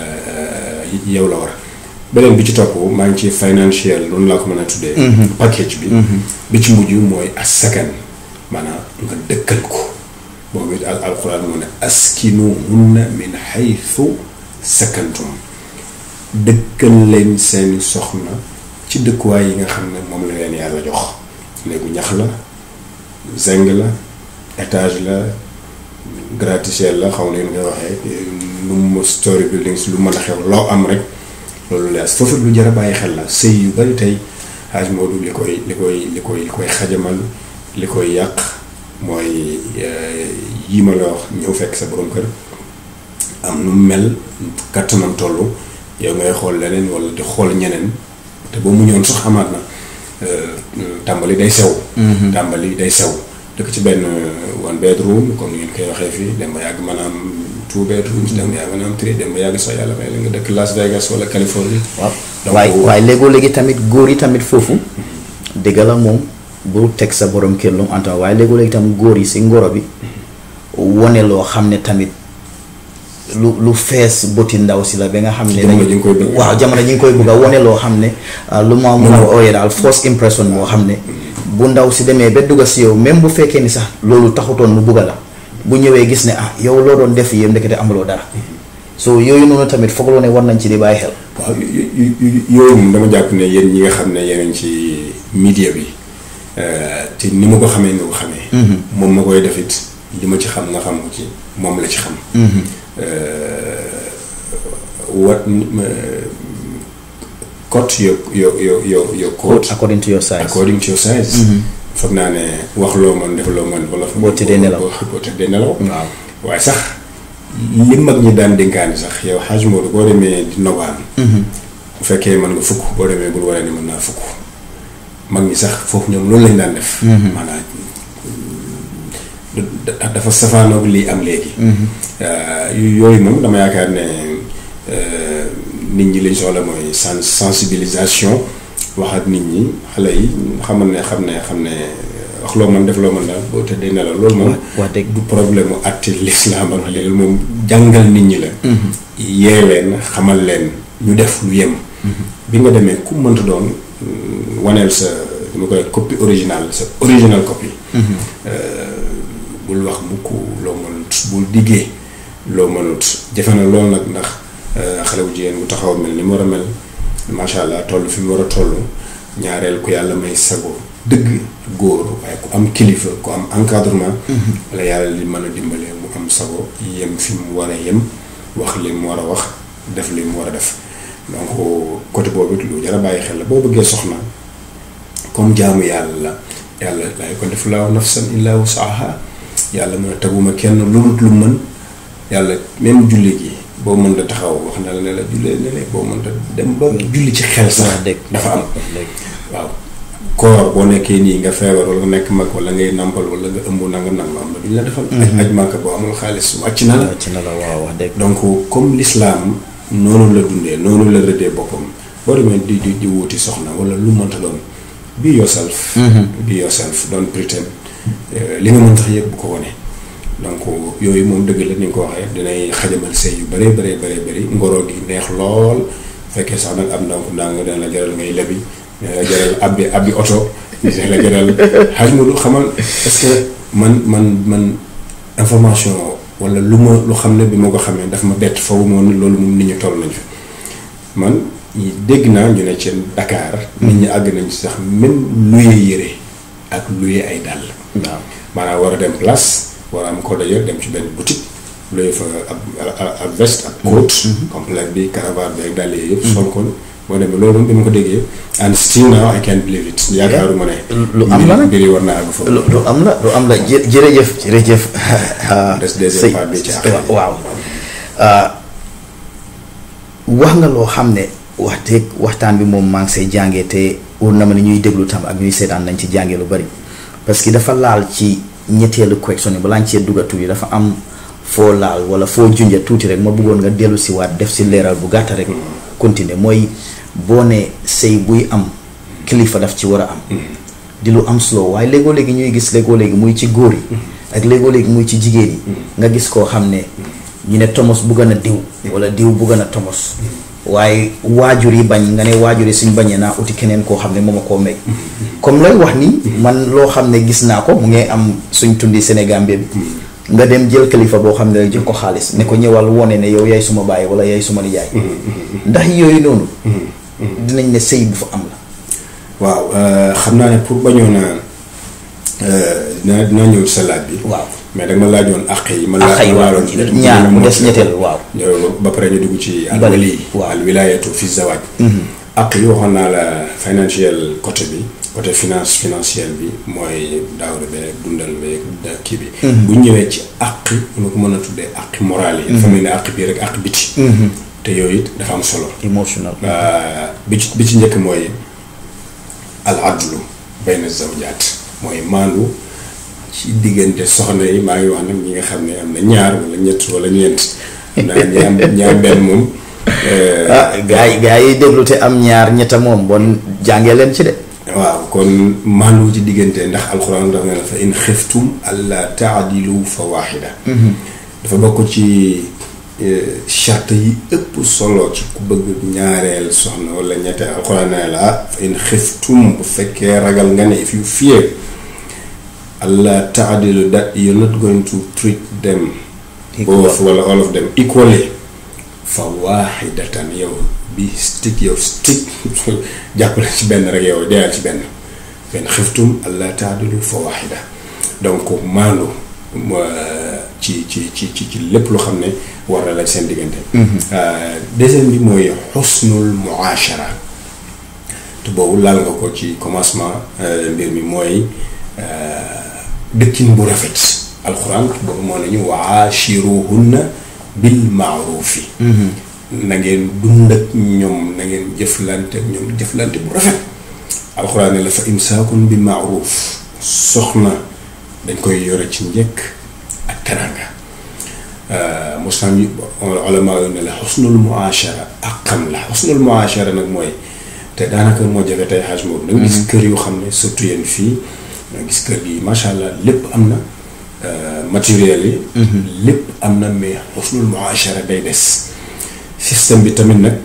yow la war beneen bi ci topp maa ngi ci financial noonu laa ko mën a tuddee package bi bi ci mujj mooy as sakan maanaam nga dëkkal ko boobu it al alquran moo ne askinuhunna min haythu sakantum dëkkal leen seeni soxna ci dëkkuwaay yi nga xam ne moom la leen yàlla jox néegu ñax la zeng la étage la gratte-ciel la xaw leen nga waxee lu mu story buildings lu mën a xew loo am rek loolu lees foofu lu jar a bàyyi xel la sëy yu bari tey xaaj Moodu li koy li koy li koy li koy xajamal li koy yàq mooy yii ma la wax ñëw fekk sa borom kër am nu mel kattanam toll yow ngay xool leneen wala di xool ñeneen te boo mu ñëwoon sax amaat na tàmbali day sew tàmbali day sew dëkk ci benn one bedroom comme ni ngeen koy waxee fii dem ba yàgg maanaam two bedrooms dem ba yàgg maanaam three dem ba yàgg sax yàlla may la nga dëkk Las Vegas wala Californie waaw waaye waaye léegoo léegi tamit góor yi tamit foofu dëgg la moom bu teg sa borom kër lu mu antam waaye léegoo léegi tamit góor yi si ngoro bi wone loo xam ne tamit lu lu fees bëti ndaw si la ba nga xam ne Jamono ji nga koy bëgg. waaw jamono ji nga koy bëgg a wone loo xam ne ah, lu ma mun a ooyee daal first impression moo xam ne bu ndaw si demee ba dugga si yow même bu fekkee ni sax loolu taxutoon mu bugga la bu ñëwee gis ne ah yow loo doon def yéen ndekete amuloo dara so yooyu noonu tamit foog loo ne war nañ ci di bàyyi xel waaw yu- yu- yu- yooyu moom dama jàpp ne yéen ñi nga xam ne yéen ci media bi euh, te ni ma ko xamee nga ko xamee. moom ma koy def it li ma ci xam nga xam ko ci moom la ci xam. wat cote your your your your your code according to your size according to your size. foog naa ne wax loo mën def loo mën wala. Boo tëddee nelaw. boo boo tëddee nelaw. waaw waaye sax li mag ñi daan dénkaani sax yow xaaj Modou boo demee di nobaan bu fekkee mën nga fukk boo demee bul waree ni mën naa fukk mag ñi sax foofu ñoom loolu lañ daan def maanaam da- dafa safaanoog lii am léegi Euh, yooyu moom dama yaakaar ne euh, nit ñi liñ soxla mooy sens sensibilisation wax ak nit ñi xale yi xamal ne xam ne xam ne wax loo mën def loo mën daal boo tëddee nelaw loolu moom wax dëgg du problème mu àtte lislaam ak léegi moom jàngal nit ñi la yee leen xamal leen ñu def lu yem bi nga demee ku mënta doon mm, waneel sa dama koy copie original sa original copie bul wax mukk loo mënut bul diggee loo mënut jafe na lool nag ndax euh, xale bu jigéen bu taxaw mel ni mu war a mel macha allah toll fi mu war a toll ñaareel ku yàlla may sago dëgg góor waaye ku am kilifa ku am encadrement wala yàlla li mën a dimbale mu am sago yem fi mu war a yem wax li mu war a wax def li mu war a def donc côté boobu it lu jar a bàyyi xel la boo bëggee soxna comme jaamu yàlla la yàlla laa yukallifu llaahu nafsan illaa wus'ahaa yàlla mën a teguma kenn lu dul lu mën yàlla même julli gi boo mën da taxaw wax na la ne la jullee ne la boo mën da dem ba julli ci xel sax wax dëgg dafa am wax dëgg waaw koor boo nekkee nii nga feebar wala nga nekk mag wala ngay nampal wala nga ëmb nanga nanga am na duñ la defal aj aj màkk boo amul xaalis wàcc na la ci na la waaw wax dëgg donc comme l'islam noonu la dundee noonu la rëddee boppam boo demee di di di wuti soxna wala lu mënta doon be yourself be yourself don't pretend li nga mën tax yëpp bu ko wane donc yooyu moom dëgg la ni nga ko waxee dinay xajamal sëy yu bëree bëree bëree bëri ngoro gi neex lool fekkee sax nag am ndànk ndànk dana la jaral ngay lebi dina la jaral abbi abbi oto dina la jaral xaj ma du xamal parce que man man man information wala lu ma lu xam ne bi ma ko xamee daf ma bett faw moom loolu moom nit ñi toll nañ fi man dégg naa ñu ne ci Dakar. nit ñi àgg nañ sax même luye yére ak luye ay dàll. waaw maanaam war a dem place war a am ko d'ailleurs dem ci benn boutique luye fa ab ab veste ak coat. complète bi caravane bi ak dàll yi yëpp. sol ko boo demee loolu moom bi ma ko déggee. and still now I can't believe it. yaakaaruma ne. lu am la nag mbir yi war naa àgg foofu. lu lu am la lu am la jë jërëjëf jërëjëf. des deuxième part bi ci àq yi. waaw wax nga loo xam ne wax dëgg waxtaan bi moom maa ngi say jàngee te wóor na ma ne ñuy déglu tam ak ñuy seetaan nañ ci jàngee lu bari parce que dafa laal ci ñetteelu question yi balaa ñu cee dugga tuuti dafa am foo laal wala foo junja tuuti rek ma bëggoon nga dellu si waat def si leeral bu gàtta rek. continuer mooy boo ne sëy buy am kilifa daf ci war a am. di lu am solo waaye léegoo léegi ñuy gis léegoo léegi muy ci góor yi. ak léegoo léegi muy ci jigéen yi. nga gis koo xam ne ñu ne tomos bugga na diw. wala diw bugga na tomos. waaye waajur yi bañ nga ne waajur yi suñ bañee naa uti keneen koo xam ne moom a koo may. comme looy wax ni. man loo xam ne gis naa ko mu ngi am suñ tundi Sénégal bi. nga dem jël kilifa boo xam ne rek jox ko xaalis ne ko ñëwal wone ne yow yaay suma baay wala yaay suma nijaay. ndax yooyu noonu. dinañ ne sëy bu fa am la. waaw xam naa ne pour bañoon a dina dina ñëw sa laaj bi. waaw mais da nga ma laajoon àq yi. ma àq yi waaw ñaar mu des ñetteel waaw. ba pare ñu dugg ci. Bale alwali waaw al wilayatu fi zawaaj. àq yi waxoon naa la financial côté bi côté finance financière bi mooy daawra beeg dundal beeg kii bi. bu ñu ñëwee ci àq ñu ko mën a tuddee àq morale yi. dafa mel ni àq bii rek àq biti. te yooyu it dafa am solo. emotional. bi ci bi ci njëkk mooy al adlu bayna zawjaat mooy maandu ci diggante soxna yi maa ngi wax nag ñi nga xam ne am na ñaar wala ñett wala ñeent. naa ñi am ñi am benn moom. ah gaa yi gaa yi déglu te am ñaar ñetta moom bon jàngee leen ci de. waaw kon maandu ci diggante ndax alxuraan dafa ne la fa in xiftum alla taadilu fa waaxida dafa bokk ci charte yi ëpp solo ci ku bëgg ñaareel soxna wala ñetteel alxuraan ne la ah fa in xiftum bu fekkee ragal nga ne if you fear alla taadilu that you're not going to treat them both wala all of them equally fa waaxidatan yow bi stick yow stick jàppale ci benn rek yow deyal ci benn benn xiftum allah taadilu fa waaxida donc maandu ci ci ci ci ci lépp lu xam ne war na la seen diggante deuxième bi mooy xusnul muashara te boobu laal nga ko ci commencement mbir mi mooy dëkkin bu rafet alxuraan boobu moo nañu waashiruhunna bil maarufi na ngeen dund ak ñoom na ngeen jëflante ak ñoom jëflante bu rafet alxuraan ne la fa imsaakun bi maaruf soxna dañ koy yore ci njëkk ak teranga mosam yi olama yu ne la xusnul muashara ak xam la xusnul muashara nag mooy te daanaka moo jafe tey xaaj boobu da nga gis kër yoo xam ne surtout yéen fii nga gis kër gi macha allah lépp am na matériel yi lépp am na mais xusnul muashara day des système bi tamit nag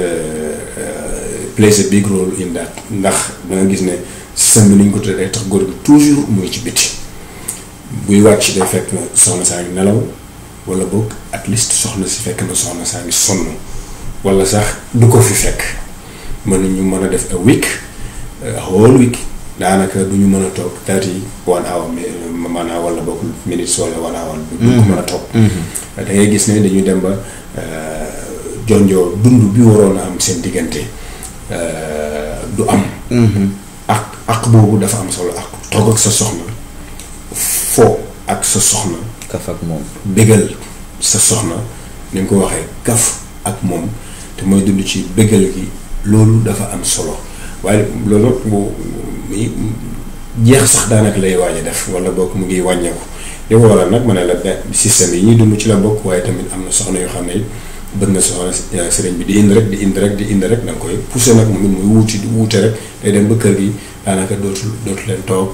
plays a big role in that ndax da nga gis ne système bi ni ñu ko tuddee day tax góor gi toujours muy ci biti buy wàcc day fekk na soxna saa ngi nelaw wala boog at least soxna si fekk na soxna saa ngi sonn wala sax du ko fi fekk mën nañu mën a def a week a whole week daanaka du ñu mën a toog thirty one hour maanaam wala boog minutes wala one hour du ko mën a toog da ngay gis ne dañuy dem ba jonjoo dund bi waroon a am seen diggante du am ak ak boobu dafa am solo ak toog ak sa soxna foo ak sa soxna kaf ak moom bégal sa soxna ni nga ko waxee kaf ak moom te mooy dund ci bégal gi loolu dafa am solo waaye loolu bu jeex sax daanaka lay waaj a def wala bokk mu ngi wàññeeku li ko waral nag ma ne la benn système yi ñuy dund ci la bokk waaye tamit am na soxna yoo xam ne bëgg na soxna sëriñ bi di indi rek di indi rek di indi rek da nga koy poussé nag moom it muy wuuti di wuute rek day dem ba kër gi daanaka dootul dootu leen toog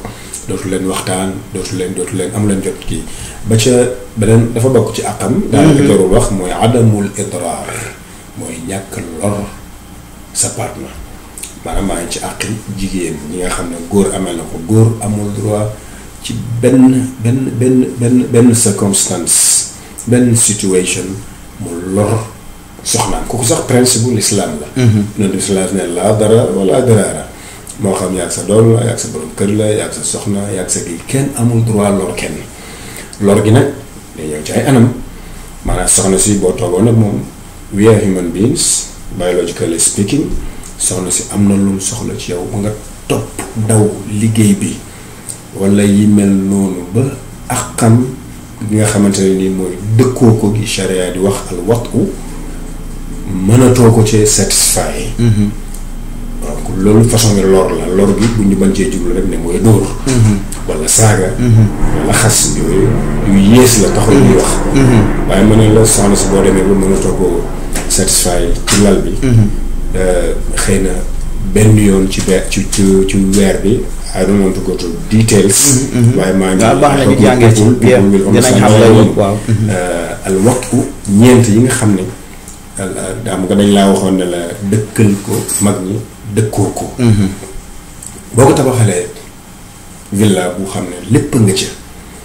dootu leen waxtaan dootu leen dootu leen am leen jot kii ba ca beneen dafa bokk ci àqam daanaka jarul wax mooy adamul idraar mooy ñàkk lor sa partenaire maanaam maa ngi ci àqi jigéen ñi nga xam ne góor amee na ko góor amul droit ci benn benn benn benn benn circonstance benn situation mu lor soxnaam kooku sax principe bu l'islam la yonent bi sallallahu alayhi wa sallam ne laa dara wala daraara moo xam yaag sa doom la yaag sa borom kër la yaag sa soxna yaag sa kii kenn amul droit lor kenn lor gi nag day ñëw ci ay anam maanaam soxna si boo toogoon nag moom we are human beings biologically speaking soxna si am na lu mu soxla ci yow ba nga topp daw liggéey bi wala yi mel noonu ba àqam gi nga xamante ne nii mooy dëkkoo ko gi charia di wax al watu mënatoo ko ci satisfy donc loolu façon bi lor la lor gi bu ñu mën cee jublu rek ne mooy dóor wala saaga wala xas yooyu yu yées la taxul ñuy wax waaye ma ne la soxna si boo demee ba mënatoo ko satisfy ci lal bi xëy na benn yoon ci be ci ci ci weer bi I don't want to go to details waaye maa ngi waaw baax na ñu jàngee ci biir dinañ xam loolu waaw al waxtu ñeent yi nga xam ne daa nga dañ laa waxoon ne la dëkkal ko mag ñi dëkkoo ko boo ko tabaxalee villa bu xam ne lépp nga ca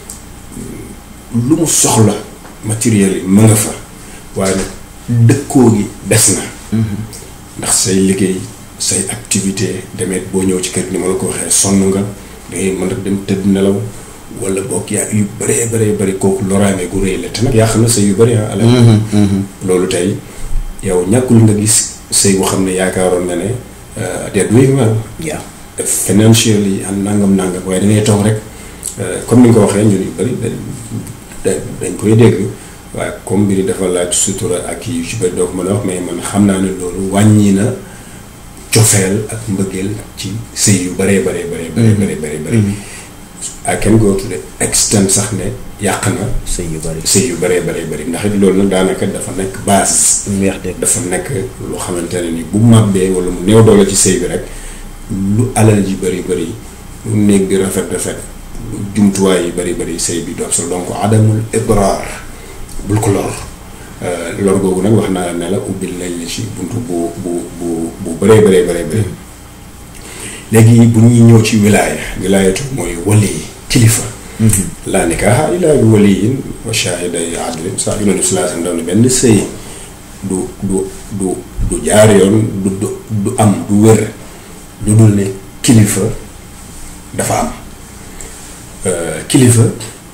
lu mu soxla matériel yi mu nga fa waaye nag dëkkoo gi des na ndax say liggéey say activité demeet boo ñëw ci kër ni ma la ko waxee sonn nga dangay mën a dem tëdd nelaw wala boog yaa yu bëree bëree bëri kooku loraange gu rëy la te nag yaa xam ne sëy yu bëri ah ala loolu tey yow ñàkkul nga gis sëy boo xam ne yaakaaroon nga ne they are doing well yeah financially and nangam nangam waaye dangay toog rek comme ni nga ko waxee ñun yu bëri dañ dañ koy dégg waaye comme mbiri dafa laaj sutura ak yu ci bëri doo ko mën a wax mais man xam naa ne loolu wàññi na cofeel ak mbëggeel ci sëy yu bëree bëree bëree bëree bëree bëri bëri I can go to the extent sax ne yàq na sëy yu bari sëy yu bëree bëree bëri ndax it loolu nag daanaka dafa nekk base lu weex dégg dafa nekk lu xamante ne ni bu màbbee wala mu néew doole ci sëy bi rek lu alal ji bëri bëri lu néeg bi rafet rafet lu jumtuwaay yi bëri bëri sëy bi doom sa donc adamul ibraar bul ko lor lor googu nag wax naa ne la ubbil nañ la ci buntu bu bu bu bu bëree bëree bëree bëri léegi bu ñuy ñëw ci wilaaya wilaayatu mooy wali kilifa laa nikaaha illaa bi waliyin wa shaahiday adlin sax yonent bi sallallahu alayhi wa sallam ne benn sëy du du du du jaar yoon du du du am du wér lu dul ne kilifa dafa am kilifa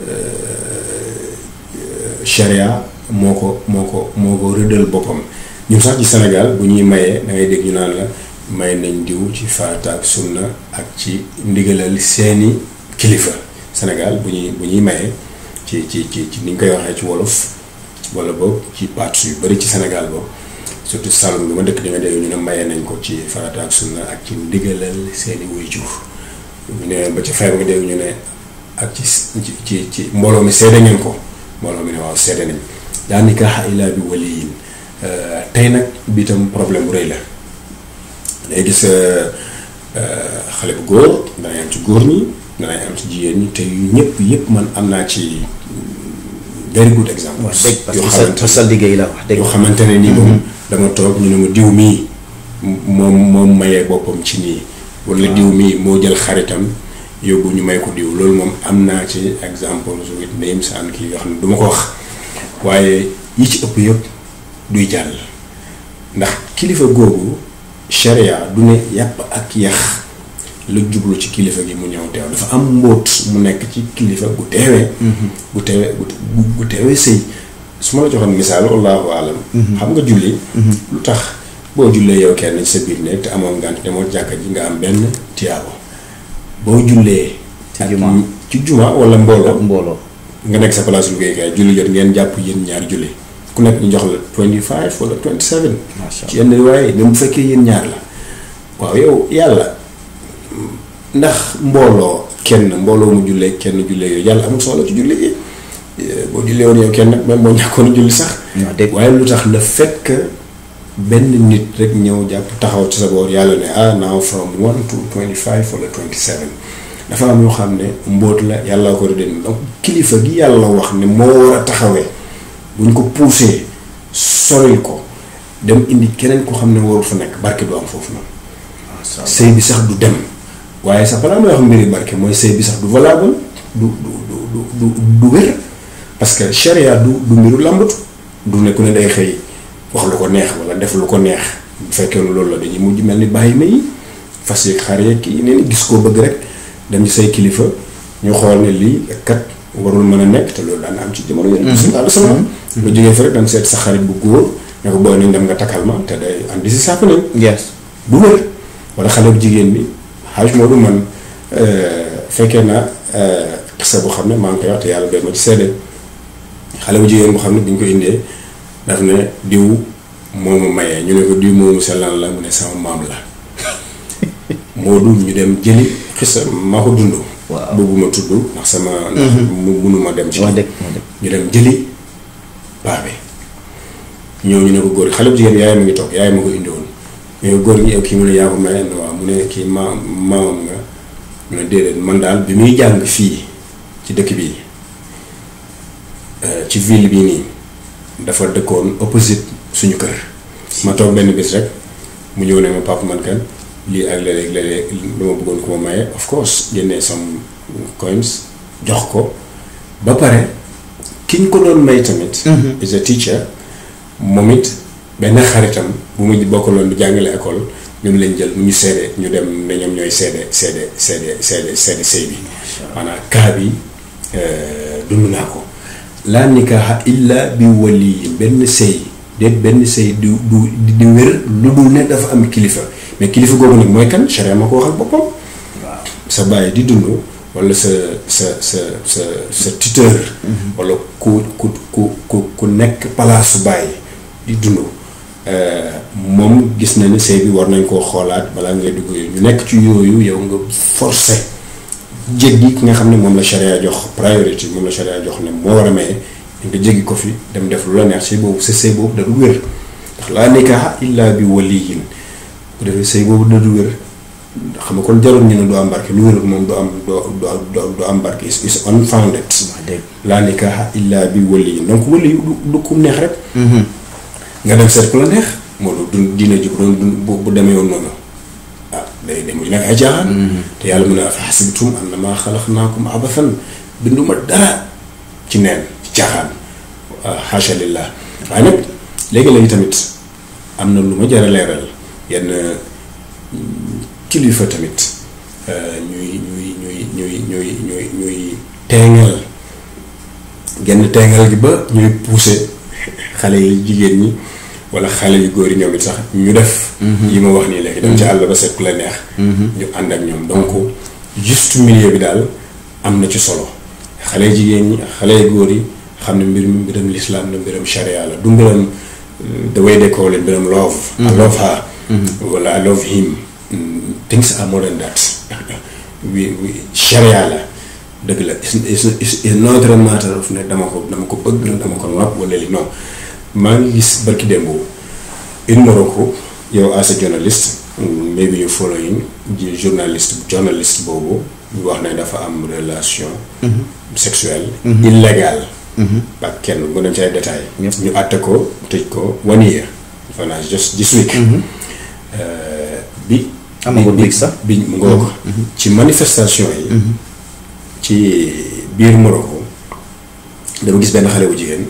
sharia moo ko moo ko moo ko rëddal boppam ñun sax ci Sénégal bu ñuy mayee da ngay dégg ñu naan la may nañ diw ci farata ak sunna ak ci ndigalal seeni kilifa Sénégal bu ñuy bu ñuy mayee ci ci ci ci ni ñu koy waxee ci wolof wala boog ci parts yu bari ci Sénégal boobu surtout Saloum bi ma dëkk di nga dégg ñu ne mayee nañ ko ci farata ak sunna ak ci ndigalal seeni waajur ñu ne ba ci xeer nga dégg ñu ne ak ci ci ci mbooloo mi seede ngeen ko mbooloo mi ne waaw seede nañ daa nikaaha illaa bi waliyin tey nag bi itam problème bu rëy la day gis xale bu góor danay am ci góor ñi danay am ci jigéen ñi te yu ñëpp yëpp man am naa ci very good exemple wax dëgg parce que sa sa sa liggéey la wax dëgg yoo xamante ne nii moom dama toog ñu ne ma diw mii moom moom mayee boppam ci nii wala diw mii moo jël xaritam yóbbu ñu may ko diw loolu moom am naa ci exemple with names and kii yoo xam ne du ma ko wax waaye yi ci ëpp yëpp duy jàll ndax kilifa googu sharia du ne yàpp ak yax la jublu ci kilifa gi mu ñëw teew dafa am mbóot mu nekk ci kilifa gu teewee gu teewee gu teewee sëy su ma la joxoon misaal wallahu alam xam nga julli lu tax boo jullee yow kenn ci sa biir néeg te amoon ngànt demoo jàkka ji nga am benn tiyaabo boo jullee ci juma ci juma wala mbooloo mbooloo nga nekk sa place liggéeykaay julli jot ngeen jàpp yéen ñaar julli ku nekk ñu jox la 25 wala 27 macha ci yenn riwaay même bu fekkee yéen ñaar la waaw yow yàlla ndax mbooloo kenn mbooloo mu jullee kenn jullee yooyu yàlla amul soxla ci julli gi boo jullee woon yow kenn nag même boo ñàkkoon julli sax waaw dëgg waaye lu tax le fait que benn nit rek ñëw jàpp taxaw ci sa boor yàlla ne ah now from one to 25 wala 27 dafa am yoo xam ne mbóot la yàlla ko rëdd donc kilifa gi yàlla wax ne moo war a taxawee buñ ko poussé soril ko dem indi keneen ko xam ne warul fa nekk barke du am foofu noonu sëy bi sax du dem waaye sax balaa may wax mbiri barke mooy sëy bi sax du valable du du du du du wér parce que charia du du mbiru làmbatu du ne ku ne day xëy wax lu ko neex wala def lu ko neex bu fekkee ne loolu la dañuy mujj mel ni bàyyi ma yi fas yeeg xar yeeg kii nee gis koo bëgg rek dem ci say kilifa ñu xool ne lii kat warul mën a nekk te loolu daan am ci jamono yonent bi sallallahu alayhi wasallam nga jógee fa rek daan seet sa xarit bu góor ne ko booy nañ dem nga takkal ma te day andi si sàpp nañ yes du wër wala xale bu jigéen bi xaaj moo du man fekkee naa xisa bu xam ne maa ngi koy wax te yàlla doy ma ci seede xale bu jigéen bu xam ne bi ñu ko indee daf ne diw moomu mayee ñu ne ko diw moomu sellan la mu ne sama maam la moo du ñu dem jëli xisa maa ko dund Waaw. bëgguma tudd ndax sama ndax mu munuma dem ci wax dëgg wax dëgg ñu dem jëli paa bi ñëw ñu ne ko góor xale bu jigéen yaayam a ngi toog yaayam ma ko indi woon ñu ne góor gi yow kii mu ne yaa ko maye waaw mu ne kii ma maamam nga mu ne déedéet man daal bi muy jàng fii ci dëkk bi euh, ci ville bii nii dafa dëkkoon opposite suñu kër ma toog benn bis rek mu ñëw ne ma papa man kan lii ak léeg-léeg léeg-léeg dama bëggoon ko ma maye of course génnee some coins jox ko ba pare ki ñu ko doon may tamit is a teacher moom it benn xaritam bu mu bokkaloon di jàngale école ñoom lañ jël mu ñu seede ñu dem ne ñoom ñooy seede seede seede seede seede sëy bi maanaam kaa bi euh, dund naa ko laa nikaaxa illa bi waliyi benn sëy déet benn sëy du du di wér lu dul ne dafa am kilifa mais kilifa googu nag mooy kan charia ma ko waxal boppam sa bàyyi di dund wala sa sa sa sa sa tuteur wala ku ku ku ku ku nekk palaasu bàyyi di dund moom gis na ne sëy bi war nañ koo xoolaat balaa ngay dugg yooyu ñu nekk ci yooyu yow nga forcé jéggi ki nga xam ne moom la charia jox priorité moom la charia jox ne moo war a maye nga jéggi ko fi dem def lu la neex sëy boobu sa sëy boobu da du wér ndax laa nikaaha illa bi waliyin bu defee sëy boobu da du wér xam nga kon jarul ñu ne du am barke lu wérul moom du am du du am barke is is unfounded laa nikaaha illa bi waliyin donc wali du du kum neex rek nga dem seet ku la neex moo du diine ji bu doon dund bu bu demee woon noonu ah day dem ñu nekk ay jaaxaan te yàlla mun a afa xasibtum annamaa xalaqnaakum abathan binduma dara ci neen ci caaxaan xaasha lillah waaye nag léegi-léegi tamit am na lu ma jar a leeral yenn kilifa tamit ñuy ñuy ñuy ñuy ñuy ñuy ñuy teengal genn teengal gi ba ñuy pousser xale yi jigéen ñi wala xale yu góor yi ñoom it sax ñu def yi ma wax nii léegi dem ci àll ba seet ku la neex ñu ànd ak ñoom donc juste milieu bi daal am na ci solo xale jigéen ñi xale yu góor yi xam ne mbir mbiram lislaam la mbiram sharia la du mbiram the way they call it mbiram love I love her wala I love him things are more than that wi wi sharia la dëgg la is not a matter of ne dama ko dama ko bëgg dama ko nopp wala li non maa ngi gis barki démb in Morocco yow as a journalist maybe you following ji journaliste journaliste boobu ñu wax ne dafa am relation sexuelle illégale ak kenn mu dem ci ay détails ñu àtte ko tëj ko one year fanaa just this week bi amagul bi sax bi mu ngoo ko ci manifestation yi ci biir Morocco dama gis benn xale bu jigéen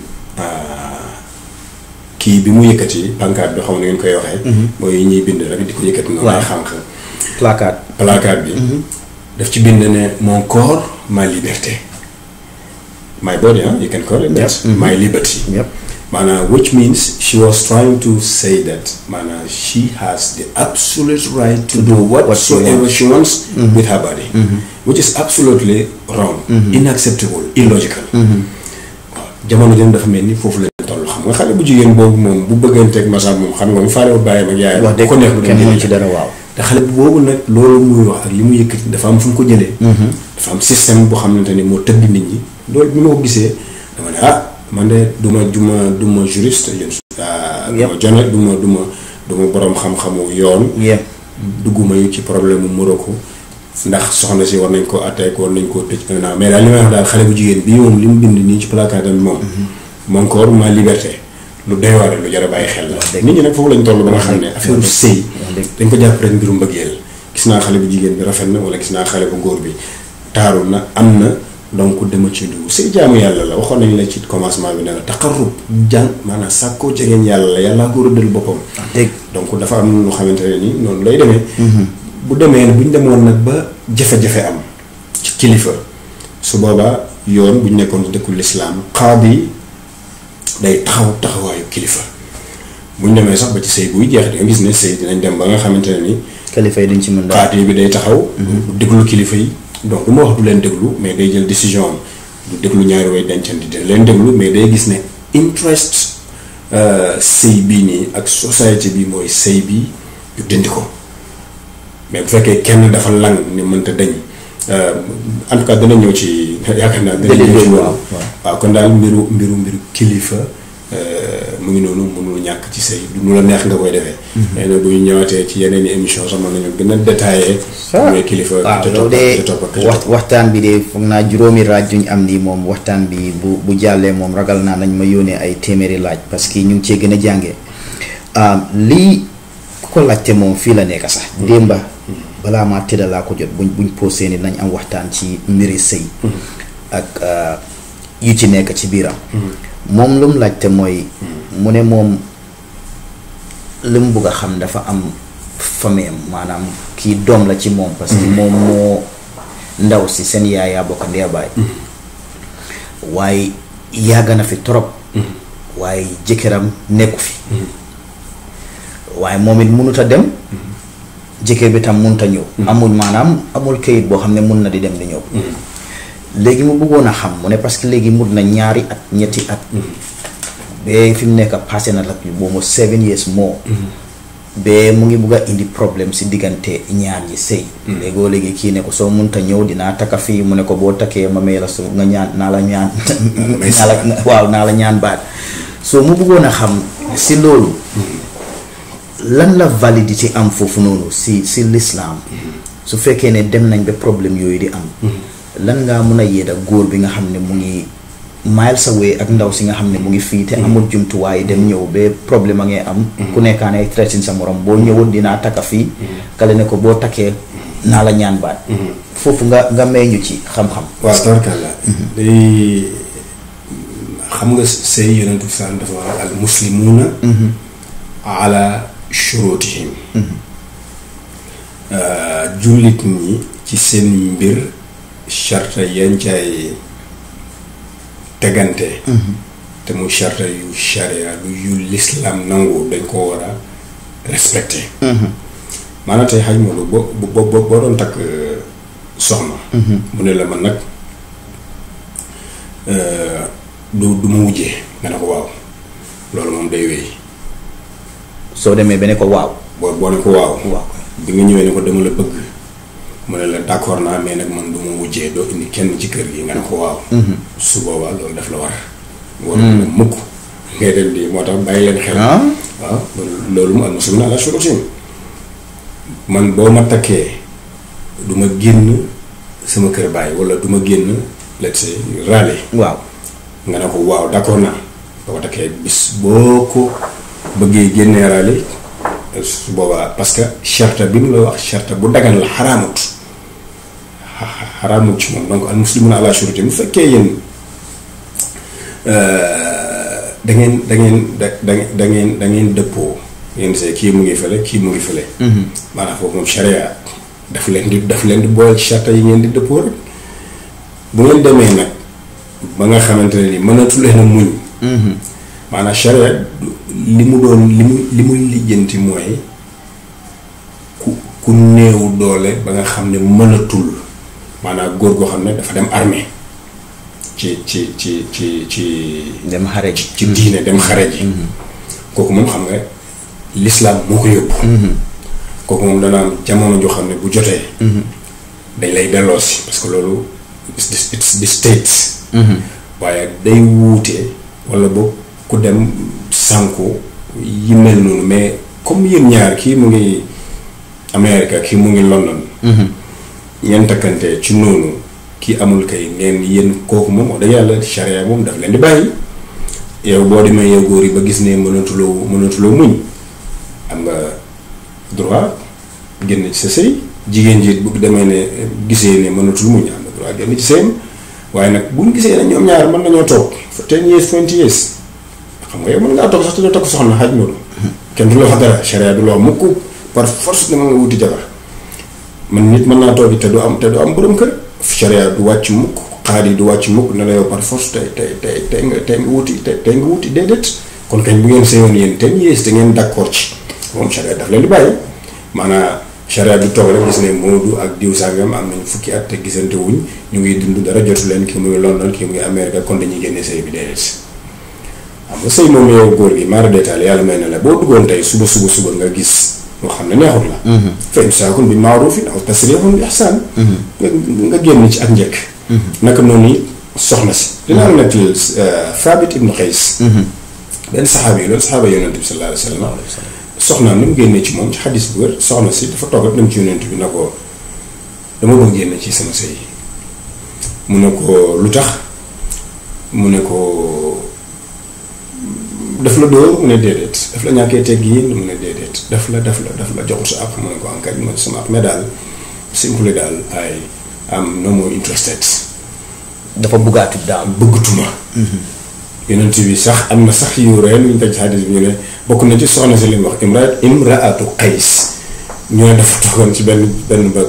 kii bi mu yëkkati pancarte bi xaw na ngeen koy waxee mooy ñuy bind rek di ko yëkkati noonu ay xànq placard placard bi daf ci bind ne mon corps ma liberté my body ah you can call it that my liberty maanaam which means she was trying to say that maanaam she has the absolute right to do whatsoever she wants with her body which is absolutely wrong unacceptable illogical waaw jamono jëm dafa mel ni foofu la toll xam nga xale bu jigéen boobu moom bu bëgganteeg masaab moom xam nga mu faale bàyyi ma yaay wax dëgg ko neex kenn mënu ci dara waaw te xale bu boobu nag loolu muy wax ak li mu yëkkati dafa am fu mu ko jëlee dafa am système boo xamante ni moo tëgg nit ñi loolu bi ma ko gisee dama ne ah man de du ma du ma du ma juriste yéen du ma jone du ma du ma du ma boroom xam-xamu yoon dugguma yu ci problème mu Morocco ndax soxna si war nañ ko attaque war nañ koo tëj un an mais daal li may wax daal xale bu jigéen bii moom li mu bind nii ci placard bi moom mon corps ma liberté lu doy waar lu jar a bàyyi xel la nit ñi nag foofu lañ toll ba nga xam ne affaire sëy dañ ko jàpp rek mbiru mbëggeel gis naa xale bu jigéen bi rafet na wala gis naa xale bu góor bi taaru na am na donc dama ci dugg sëy jaamu yàlla la waxoon nañ la ci commencement bi ne la taqarrub jàng maanaam sàkkoo jegeñ yàlla la yàllaa ko rëddal boppam dégg donc dafa am lu xamante ne ni noonu lay demee bu demee bu ñu demoon nag ba jafe-jafe am ci kilifa su boobaa yoon bu ñu nekkoon ci dëkku lislaam xaadi day taxaw taxawaayu kilifa bu ñu demee sax ba ci sëy buy jeex di nga gis ne sëy dinañ dem ba nga xamante ne ni kilifa yi duñ ci mën daal xaadi bi day taxaw déglu kilifa yi donc du ma wax du leen déglu mais day jël décision am du déglu ñaari way dencandi dina leen déglu mais day gis ne interest sëy bii nii ak société bi mooy sëy bi ñu dindi ko mais bu fekkee kenn dafa lang ni mënta dañ en tout cas dana ñëw ci yaakaar naa dana ñëw ci loolu waaw kon daal mbiru mbiru mbiru kilifa mu ngi noonu mënul ñàkk ci sëy du nu la neex nga koy defee xëy na bu ñu ñëwaatee ci yeneen i émission sax mën nañu gën a détaillé mooy kilifa waaw te loolu topp te de topp ak wax waxtaan bi de foog naa juróomi laaj juñ am nii moom waxtaan bi bu bu jàllee moom ragal naa nañ ma yónnee ay téeméeri laaj parce que ñu ngi cee gën a jàngee lii ku ko laajte moom fii la nekk sax démba balaa maa tëdda laa ko jot buñ buñ posé ni nañ am waxtaan ci mbiri sëy ak yu ci nekk ci biiram moom lu mu laajte mooy mu ne moom li mu bugg a xam dafa am famille am maanaam kii doom la ci moom parce que moom moo ndaw si seen yaay yaa bokk ndee baay waaye yàgg na fi trop waaye jëkkëram nekku fi waaye moom it mënut a dem jëkkër bi tam mënut a ñëw amul maanaam amul kayit boo xam ne mun na di dem di ñëw léegi mu bëggoon a xam mu ne parce que léegi mut na ñaari at ñetti at ba fi mu nekk passé na la boobu seven years moo ba mu ngi bugg a indi problème si diggante ñaar ñi sëy léegoo léegi kii ne ko soo munta ñëw dinaa takka fii mu ne ko boo takkee ma may la su nga ñaan naa la ñaan naa la waaw naa la ñaan baat soo mu bëggoon a xam si loolu lan la validité am foofu noonu si si l'islam su fekkee ne dem nañ ba problème yooyu di am lan ngaa mun a yéeda góor bi nga xam ne mu ngi miles away ak ndaw si nga xam ne mu ngi fii te amul jumtuwaay dem ñëw ba problème a ngay am ku nekkaan ay traité sa morom boo ñëwoon dinaa takka fii kale ne ko boo takkee naa la ñaan baat foofu nga nga may ñu ci xam-xam waaw tabarkàlla day xam nga sëy yonentu saan dafa wax al muslimuuna ala shurutihim jullit ñi ci seen mbir charta yañ caay tegante te mu charta yu sharia yu l'islam nangu dañ ko war a respecté maanaam tey xaj moolu boo boo boo doon takk soxna mu ne la man nag du du ma wujjee nga ne ko waaw loolu moom day wéy soo demee ba ne ko waaw boo boo ne ko waaw waaw bi nga ñëwee ne ko dama la bëgg mu ne la d'accord naa mais nag man du ma wujjee doo indi kenn ci kër gi nga ne ko waaw su boobaa loolu daf la war war na mukk ngay dem di moo tax bàyyi leen xel waaw loolu mu al muslimuuna ala shurutihim man boo ma takkee du ma génn sama kër bàyyi wala du ma génn let's say râler waaw nga ne ko waaw d'accord naa boo ko takkee bis boo ko bëggee génnee râler su boobaa parce que charte bi mu la wax charte bu dagan la xaraamut xaraamut ci moom donc al muslimuuna ala shurutihim bu fekkee yéen da ngeen da ngeen da da da ngeen da ngeen dëppoo yéen see kii mu ngi fële kii mu ngi fële. maanaam foofu moom charia daf leen di daf leen di boole ci charte yi ngeen di dëppoo rek bu ngeen demee nag ba nga xamante ne ni mënatu leen a muñ. maanaam charia li mu doon li mu li muy lijjanti mooy ku ku néew doole ba nga xam ne mënatul maanaam góor goo xam ne dafa dem armée ci ci ci ci ci. dem xare ji ci diine dem xare ji. kooku moom xam nga l'islam moo ko yóbbu. kooku moom dana am jamono joo xam ne bu jotee. dañ lay delloosi parce que loolu it's it's the states. waaye day wuute wala boog ku dem sànku yi mel noonu mais comme yéen ñaar kii mu ngi Amérique kii mu ngi London. ngeen takkante ci noonu kii amul kay ngeen yéen kooku moom wax dëgg yàlla charia moom daf leen di bàyyi yow boo demee yow góor yi ba gis ne mënatuloo mënatuloo muñ am nga droit génn ci sa sëy jigéen ji bu demee ne gisee ne mënatul muñ am na droit génn ci sëyam waaye nag buñ gisee ne ñoom ñaar mën nañoo toog fa ten years twenty years xam nga yow mën ngaa toog sax te doo takk soxna xaj noonu kenn du la wax dara charia du la wax mukk par force dama nga wuti jabar man nit mën naa toog te du am te du am borom kër charia du wàcc mukk xaar yi du wàcc mukk ne la yow par force tey tey tey tey nga tey nga wuti tey tey nga wuti déedéet kon kañ bu ngeen seyoon yéen ten years te ngeen d'accord ci moom charia daf leen di bàyyi maanaam charia du toog rek gis ne Moodu ak diw sàngam am nañ fukki at te gisante wuñ ñu ngi dund dara jotu leen kii mu ngi London kii mu ngi Amérique kon dañuy génne sëy bi déedéet xam nga sëy moom yow góor gi maara détail yàlla may na la boo duggoon tey suba suba suba nga gis loo xam ne neexut la fa imsaakun bi maarufin aw tasrihun bi ihsaan nga nga génn ci ak njëkk naka noonu soxna si dinaa la nettali Thabit ibnu Qays benn saxaaba yi loolu saxaaba yonent bi sallallahu alayhi wa sallam soxnaam ni mu génnee ci moom ci xadis bu wér soxna si dafa toog rek dem ci yonent bi na ko dama bëgg génne ci sama sëy mu ne ko lu tax mu ne ko daf la dóor mu ne déedéet daf la ñàkkee tegg yi mu ne déedéet daf la daf la daf la joxul sa àpp mu ne ko enkañ mu ne sama àpp mais daal simple daal ay am no more interested dafa buggaatu daal bëggatuma yonent bi sax am na sax yu reen ñu teg ci xadis bi ñu ne bokk na ci soxna si li mu wax imra imraatu qays ñu ne dafa toogoon ci benn benn ba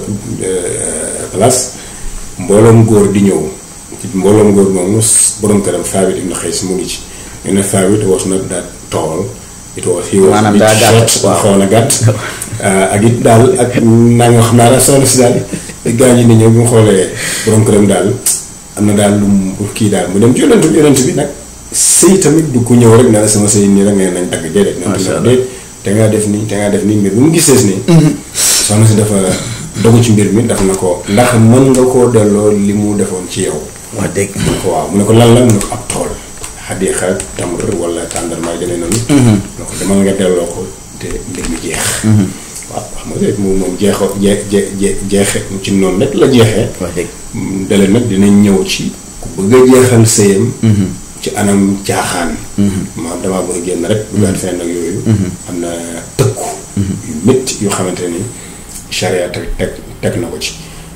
place mbooloom góor di ñëw ci mbooloom góor moomu borom këram Thabit ibn Qays mu ngi ci ñu ne Thabit was not that tall it was he was maanaam daa gàtt waaw xaw na gàtt ak it daal ak naa nga xam naa daal soxna si daal gaa ñi ni ñëw bi mu xoolee borom këram daal am na daal lu mu kii daal mu dem ci yonent bi yonent bi nag sëy tamit du ko ñëw rek ne la sama sëy nii rek nee nañ dagg déedéet. macha allah déet te ngaa def nii te ngaa def nii mbir bu mu gisee ni. soxna si dafa dogu ci mbir mi daf na ko. ndax mën nga koo delloo li mu defoon ci yow. wax dëgg mu ne ko waaw mu ne ko lan la mu ne ko ab tool. xadiixa tamr wala tàndarma yi demee noonu. mu ne ko demal nga delloo ko te mbir mi jeex. waaw xam nga moom moom jeexoo jee jee jeexe ci noonu rek la jeexee. wax dëgg dale nag dinañ ñëw ci ku bëgg a jeexal sëyam ci anam caaxaan maam damaa bëgg a génn rek buggaat fenn ak yooyu am na tëkku yu métti yu xamante ni charia teg teg teg na ko ci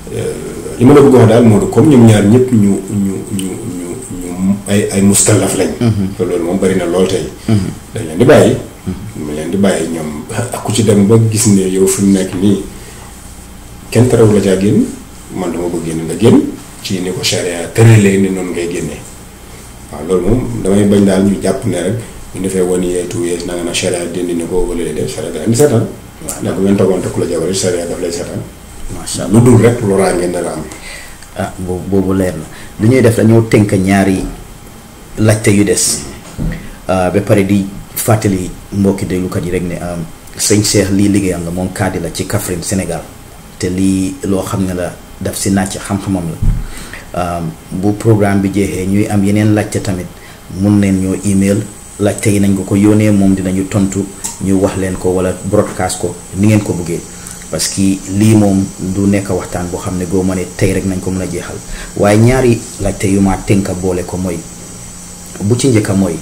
li ma la bëgg wax daal moo du comme ñoom ñaar ñëpp ñu ñu ñu ñu ñu ay ay muskalaf lañ te loolu moom bari na lool tey dañ leen di bàyyi mu leen di bàyyi ñoom ak ku ci dem ba gis ne yow fi mu nekk nii kenn terew la caa génn man dama bëgg génn nga génn ci ni ko charia tëralee ni noonu ngay génnee waaw loolu moom damay bañ daal ñu jàpp ne rek ñu defee wan yee two years na nga na charia dindi ne ko wala de charia da indi seetaan ndax bu ngeen toogoon takku la jabar charia daf lay seetaan macha allah lu dul rek loraa ngeen dara am ah boobu boobu leer na lu ñuy def dañoo tënk ñaari laajte yu des ba pare di fàttali mbokki déglukat yi rek ne sëñ Cheikh lii liggéeyam la moom kaddi la ci Kaffrine Sénégal te lii loo xam ne la daf si nàcc xam-xamam la bu programme bi jeexee ñuy am yeneen laajte tamit mun neen ñoo email laajte yi nañ ko ko yónnee moom dinañu tontu ñu wax leen ko wala broadcast ko ni ngeen ko bëggee parce que lii moom du nekk waxtaan boo xam ne goo ma ne tey rek nañ ko mën a jeexal waaye ñaari laajte yu ma tënka boole ko mooy bu ci njëkka mooy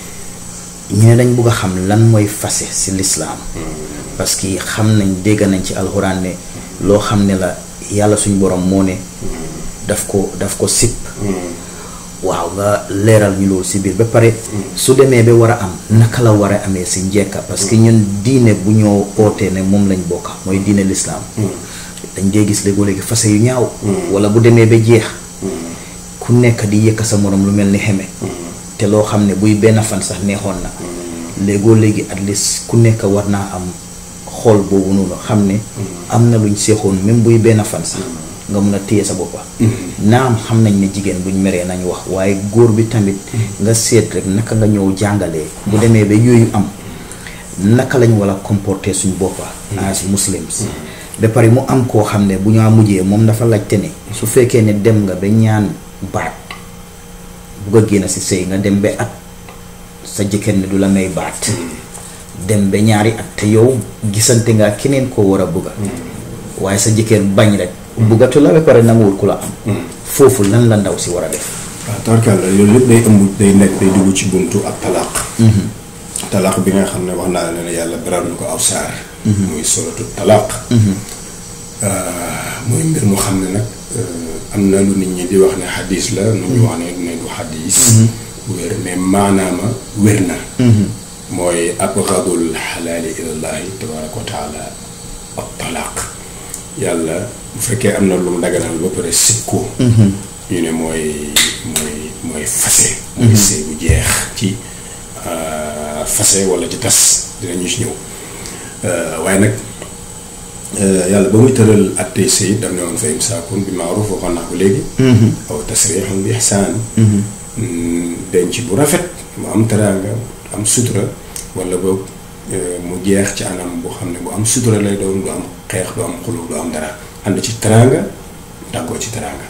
ñu ne dañ bugg a xam lan mooy fase si lislaam parce que xam nañ dégg nañ ci alxuraan ne loo xam ne la yàlla suñ borom moo ne daf ko daf ko sipp waaw nga leeral ñu loolu si biir ba pare su demee ba war a am naka la war a amee si njekka parce que ñun diine bu ñoo ootee ne moom lañ bokka mooy diine lislaam dañ dee gis léegoo léegi fase yu ñaaw wala bu demee ba jeex ku nekk di yëkka sa morom lu mel ni xeme te loo xam ne buy benn fan sax neexoon na léegoo léegi at least ku nekk war naa am xool boobu noonu xam ne am na luñ seexoon même buy benn fan sax nga mun a téye sa boppa naam xam nañ ne jigéen buñ meree nañ wax waaye góor bi tamit nga seet rek naka nga ñëw jàngalee bu demee ba yooyu am naka lañ war a comporter suñ boppa as muslims ba pare mu am koo xam ne bu ñaa mujjee moom dafa laajte ne su fekkee ne dem nga ba ñaan baat bugg a génn si sëy nga dem ba at sa jëkkër ne du la may baat dem ba ñaari at te yow gisante nga keneen koo war a bëgga waaye sa jëkkër bañ rek buggatu la ba pare nanguwul ku la am foofu lan la ndaw si war a def waaw tarkalla loolu lépp day ëmb day nekk day dugg ci buntu ak talaaq talaaq bi nga xam ne wax naa la ne yàlla beral na ko aw saar muy solatu talaaq muy mbir mu xam ne nag am na lu nit ñi di wax ne xadis la nu ñu wax ne ne du xadis wér mais maanaama wér na mooy abgadul xalaali ilallahi tabaraka wa taala ak talaaq yàlla bu fekkee am na lu mu daganal ba pare sib ko ñu ne mooy mooy mooy fase mooy sëy bu jeex ci fase wala ci tas dinañu ci ñëw waaye nag yàlla ba muy tëral attey sëy daf ne woon fa imsaakun bi maaruf waxoon naa ko léegi aw tasriixun bi ixsaan denc bu rafet mu am teraanga am sutura wala boog mu jeex ci anam boo xam ne bu am sutura lay doon du am xeex du am xuloo du am dara ànd ci teraanga tàggoo ci teraanga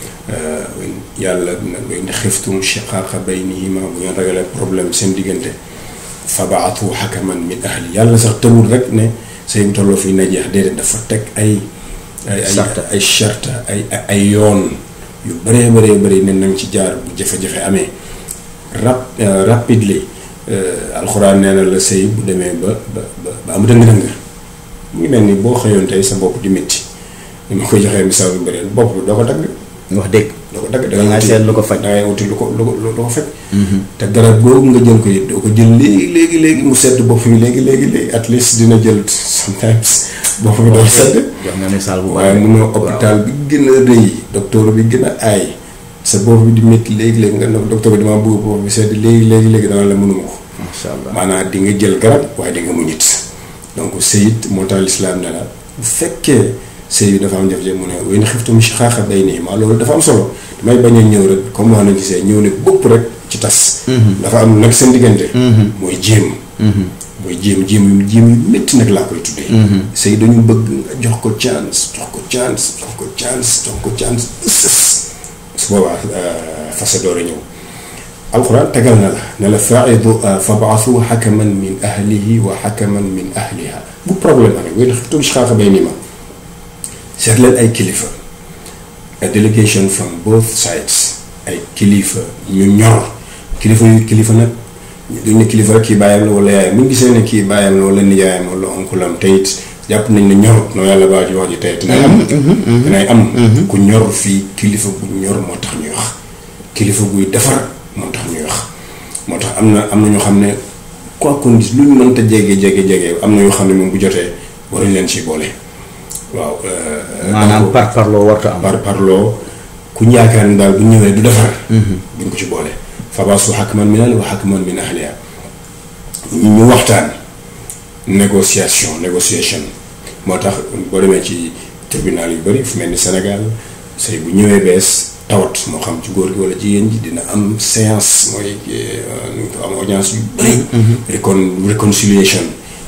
yàlla nag wa in xiftum shiqaaqa baynihima bu ngeen ragalee problème seen diggante fabaatu xakaman min ahli yàlla sax tëwul rek ne say bu tolloo fii na jeex déedéet dafa teg ay ay ay charta ay ay yoon yu bëree bëree bëri ne nañ ci jaar bu jafe-jafe amee rap rapidely alxuraan nee na la sëy bu demee ba ba ba am dëng-dëng mu ngi mel ni boo xëyoon tey sa bopp di métti ni ma koy joxee misaal bu bëri bopp bi doo ko dagg wax dëgg doo ko dagg da nga seet lu ko faj da ngay wuti lu ko lu ko lu ko faj te garab googu nga jël ko it doo ko jël léegi léegi léegi mu sedd bopp bi léegi léegi léegi at least dina jël sometimes bopp bi doo sedd jox nga misaal bu waaye munoo hôpital bi gën a rëy docteur bi gën a aay sa bopp bi di métti léegi léegi nga ne docteur bi dama bëgg bopp bi sedd léegi léegi léegi dana la mënuma ko macha allah maanaam di nga jël garab waaye di nga muñit donc sëyit moo tax lislaam ne la bu fekkee sëy bi dafa am jafe-jafe mu ne way na xiftum shiqaaqa baynihima loolu dafa am solo damay bañ a ñëw rek comme wax nañ ci sëy ñëw ne bopp rek ci tas dafa am nag seen diggante mooy jéem mooy jéem jéem yu jéem yu métti nag laa koy tuddee sëy dañu bëgg nga jox ko chance jox ko chance jox ko chance jox ko chance sës su boobaa fase door a ñëw alxuraan tegal na la ne la faidu fabaasu xakaman min ahlihi wa xakaman min ahliha bu problème amee way na xiftum shiqaaqa baynihima seet leen ay kilifa a delegation from both sides ay kilifa ñu ñor kilifa yu kilifa nag duñ ne kilifa rek kii bàyyam la wala yaayam bu ñu gisee ne kii bàyyam la wala nijaayam wala onkulam te it jàpp nañ ne ñorut noo yàlla baa ci wax ji tey dinay am dinay am ku ñor fii kilifa bu ñor moo tax ñuy wax kilifa buy defar moo tax ñuy wax moo tax am na am na ñoo xam ne quoi qu'on dise lu ñu mënta jege jege jege am na yoo xam ne moom bu jotee waruñ leen ci boole waaw. maanaam par parloo warta am. par parloo ku ñu yaakaar ne daal bu ñëwee du defar. buñ ko ci boole. fabaasu xakman min ahlihi wa xakman min ahliha ñu waxtaan négociation négociation moo tax boo demee ci tribunal yu bëri fu mel ni Sénégal sëy bu ñëwee bees tawat moo xam ci góor gi wala jigéen ji dina am séance mooy nu ko am audience yu bëri. récon réconciliation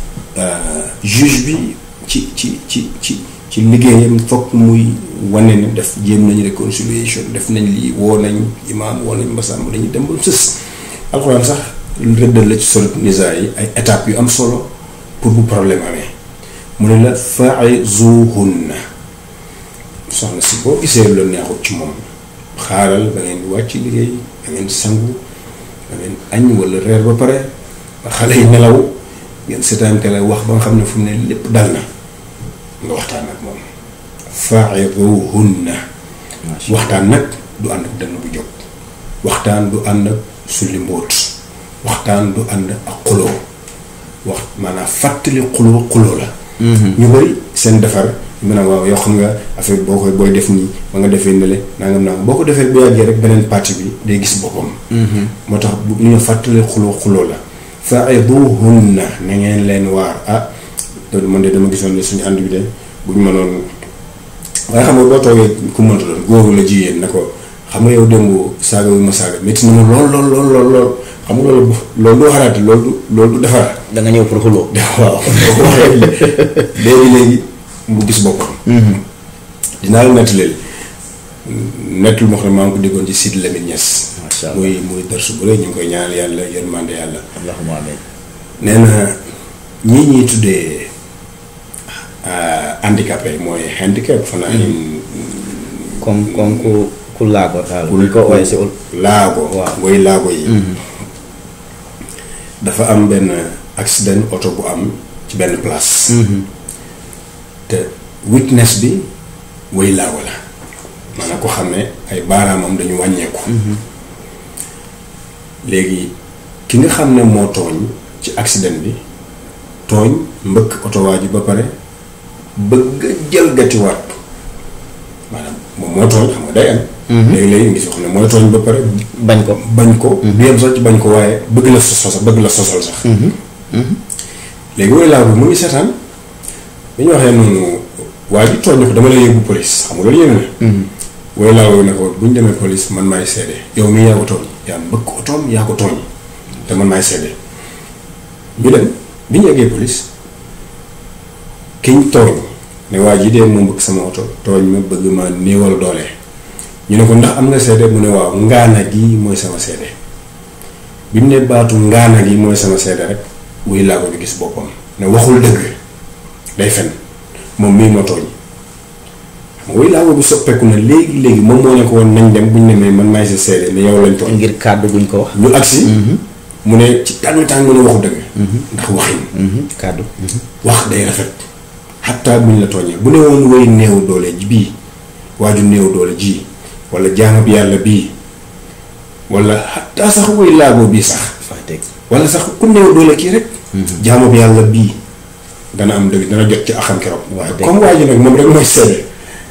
juge bi ci ci ci ci. ci liggéeyam fokk muy wane ne def jéem nañu réconciliation def nañ lii woo nañ imaam woo nañ mbasam dañuy dem ba sës alxuraan sax rëddal la ci solo nisaa yi ay étapes yu am solo pour bu problème amee mu ne la fa'izuhunna soxna si boo gisee lu neexut ci moom xaaral ba ngeen wàcc liggéey da ngeen sangu da ngeen añ wala reer ba pare ba xale yi nelaw ngeen seetaan télé wax ba nga xam ne fu mu ne lépp dal na nga waxtaan ak moom fa'iduhunna waxtaan nag du ànd ak dënn bu jóg waxtaan du ànd ak sulli mbóot waxtaan du ànd ak xuloo wax maanaam fàttali xuloo xuloo la ñu bëri seen defar mu ne waaw yoo xam nga affaire boo koy booy def nii ba nga defee ne le nangam nangam boo ko defee bu yàggee rek beneen partie bi day gis boppam moo tax bu ñu fàttali xuloo xuloo la fa'iduhunna na ngeen leen waar ah loolu man de dama gisoon ne suñu ànd bi de bu ñu mënoon waaye xam nga boo toogee ku mënta doon góor la jigéen na ko xam nga yow démb saaga wu ma saaga métti na ma lool lool lool lool lool xam nga loolu loolu doo xalaat loolu du loolu du defar. da nga ñëw pour xuloo. waaw boo ko waxee léegi léegi mu gis boppam. dinaa la nettaleel nettal moo xam ne maa ngi ko déggoon ci Sidi Lamine Niass. macha allah muy muy darsu bu rëy ñu ngi koy ñaanal yàlla yërmande yàlla. allahumma amiin. nee na ñii ñuy tuddee handicapé mooy handicap fanaa in comme comme ku ku laago daal ku ñu ko ooyee si ul laago Waaw. woy laago yi dafa am benn accident oto bu am ci benn place te witness bi woy laago la maanaam ko xam ne ay baaraamam dañu wàññeeku léegi ki nga xam ne moo tooñ ci accident bi tooñ mbëkk oto waa ji ba pare bëgg a jalgatiwaat maanaam moom moo tooñ xam nga day am léegi-léegi ngi si xam ne mooy tooñ ba pare bañ ko bañ ko du yem sax ci bañ ko waaye bëgg la sos bëgg la sosal sax léegi woy laa bi mu ngi seetaan bi ñu waxee noonu waa ji tooñ ko dama lay yóbbu police xam nga loolu yéeme na woy laa woo ne ko bu ñu demee police man maay seede yow mii yaa ko tooñ yaa mbëkk otoom yaa ko tooñ te man maay seede ñu dem bi ñu eggee police kiñ tooñ ne waa ji dee moo mbëkk sama oto tooñ ma bëgg ma néewal doole ñu ne ko ndax am nga seede mu ne waaw ngaana gi mooy sama seede bi mu ne baatu ngaana gi mooy sama seede rek wuy laa ko bi gis boppam ne waxul dëgg day fen moom mii moo tooñ xam nga wuy laa ko bi soppeeku na léegi léegi moom moo ne ko woon nañ dem bu ñu demee man maay sa seede ne yow lañ tooñ ngir kàddu guñ ko wax ñu agsi mu ne ci tàng tàng mu ne waxu dëgg ndax waxin kàddu wax day rafet xataa buñ la tooñee bu ne woon woy néew doole ji bii waaju néew doole ji wala jaamab yàlla bii wala xataa sax woy laagoo bii sax fa dégg wala sax ku néew doole kii rek jaamab yàlla bii dana am dëgg dana jot ci axam keroog waaye dëgg. comme waa ji nag moom rek mooy seede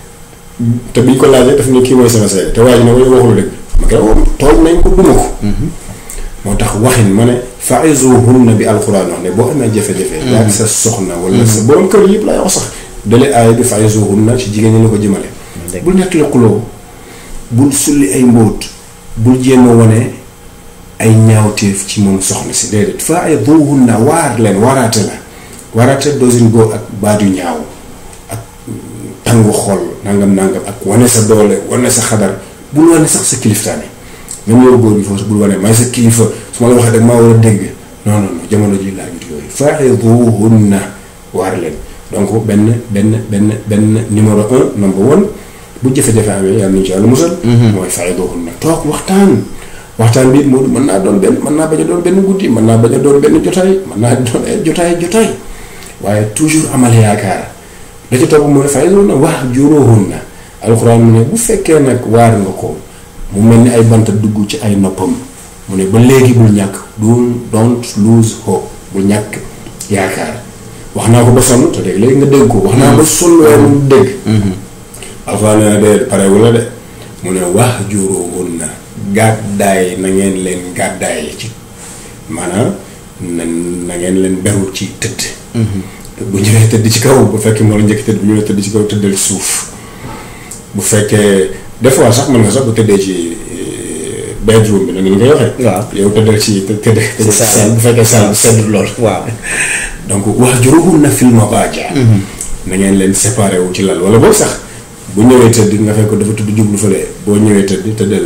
te biñ ko laajee daf ne kii mooy sama seede te waa ji ne way waxul dëgg ma keroog toog nañ ko duma ko moo tax waxin ma ne fa'izuhunna bi alquran wax ne boo amee jafe-jafe yaa sa soxna wala sa borom kër yëpp lay wax sax dale aay bi fa'izuhunna ci jigéen ñi la ko jëmale dëgg. bul nettali xuloo bul sulli ay mbóot bul jéem a wane ay ñaawteef ci moom soxna si déedéet fa'izuhunna waar leen waaraate la waaraate dosin go ak baat yu ñaaw ak tàngu xol nangam nangam ak wane sa doole wane sa xadar bul wane sax sa kiliftaane même yow góor bi foofu bul wane may sa kilifa su ma la waxee rek maa war a dégg non non non jamono ji laa jut yooyu fa'izuhunna waar leen donc benn benn benn benn numéro un number one bu jafe-jafe amee yàlla nañu ci yàlla musal mooy fa'izuhunna toog waxtaan waxtaan bi moo mën naa doon benn mën naa bañ a doon benn guddi mën naa bañ a doon benn jotaay mën naa doon ay jotaay jotaay waaye toujours amal yaakaar da ci topp mooy fa'izuhunna wahjuruhunna alxuraan mu ne bu fekkee nag waar nga ko mu mel ni ay banta dugg ci ay noppam mu ne ba léegi bul ñàkk don't don't lose hope bul ñàkk yaakaar wax naa ko ba sonn te léegi léegi nga dégg ko wax naa ba sonn waaye mu dégg alxuraan nee na de pare wala de mu ne wahjuruhunna gàddaay na ngeen leen gàddaay ci maanaam na na ngeen leen beru ci tëdd bu ñëwee tëdd ci kaw bu fekkee moo la njëkk tëdd bu ñëwee tëdd ci kaw tëddal suuf bu fekkee des fois sax mën nga sax bu tëddee ci bedroom bi nag ni nga koy waxee. waaw yow tëddal ci të tëdd. ci saal bu fekkee saal bu sedd lool. waaw donc wahjuruhunna fil madaaji' na ngeen leen séparé wu ci lal wala boobu sax bu ñëwee tëdd nga fekk dafa tudd jublu fële boo ñëwee tëdd tëddal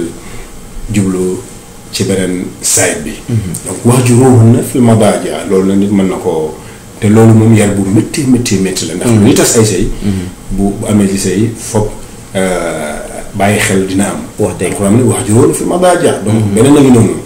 jublu ci beneen side bi. donc wahjuruhunna fil madaaji' loolu la nit mën na koo te loolu moom yar bu métti métti métti la. ndax lu ñuy tas ay sëy bu bu amee ci sëy foog bàyyi xel dina am. wax dëgg alxuraan ne wahjuruhunna fil madaaji' donc beneen a ngi noonu.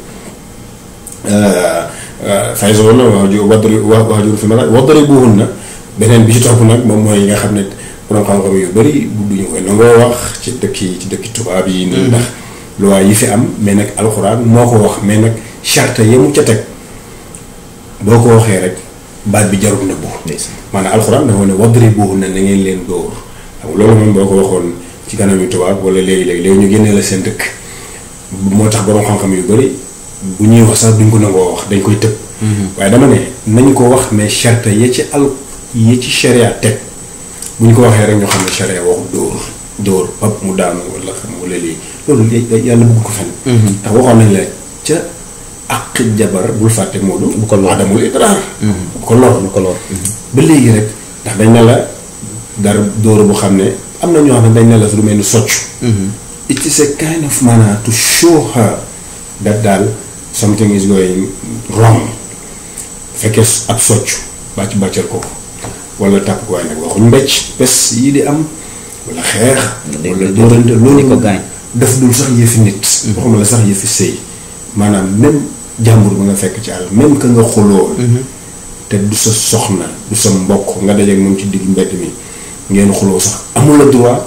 fa'izuhunna wahjuruhunna fil madaaji' wadribuhunna beneen bi ci topp nag moom mooy yi nga xam ne borom xam-xam yu bëri duñu koy nangoo wax ci dëkk yi ci dëkki tubaab yi. nii ndax loi yi fi am mais nag alxuraan moo ko wax mais nag charte yi mu ca teg boo ko waxee rek baat bi jarul nëbbu. maanaam alxuraan dafa ne wadribuhunna na ngeen leen dóor xam nga loolu moom boo ko waxoon ci kanam yu tubaab wala léegi-léegi léegi ñu génnee la seen dëkk moo tax borom xam-xam yu bëri bu ñuy wax sax duñ ko nangoo wax dañ koy tëb. waaye dama ne nañ ko wax mais charte ya ci al yi ci sharia teg bu ñu ko waxee rek ñoo xam ne sharia waxu dóor dóor pap mu daanu wala xam wala lii loolu yàlla bëgg ko fenn. ndax waxoon nañ la ca ak jabar bul fàtte Moodu. bu ko lor adamul idraar. bu ko lor bu ko lor. ba léegi rek ndax dañ ne la dara dóor bu xam ne am na ñoo xam ne dañ ne la lu mel ni socc. it is a kind of manner to show her that daal something is going wrong fekkee ab socc bàcc bàccal ko wala tàpp ko waaye nag waxuñ mbécc bés yii di am wala xeex di- wala di- dóorante di loolu ko gaañ. def dul sax yëfi nit waxuma la sax yëfi sëy maanaam même jàmbur ba nga fekk ci àll même que nga xuloo te du sa soxna du sa mbokk nga dajeek moom ci digg mbedd mi ngeen xuloo sax amul la droit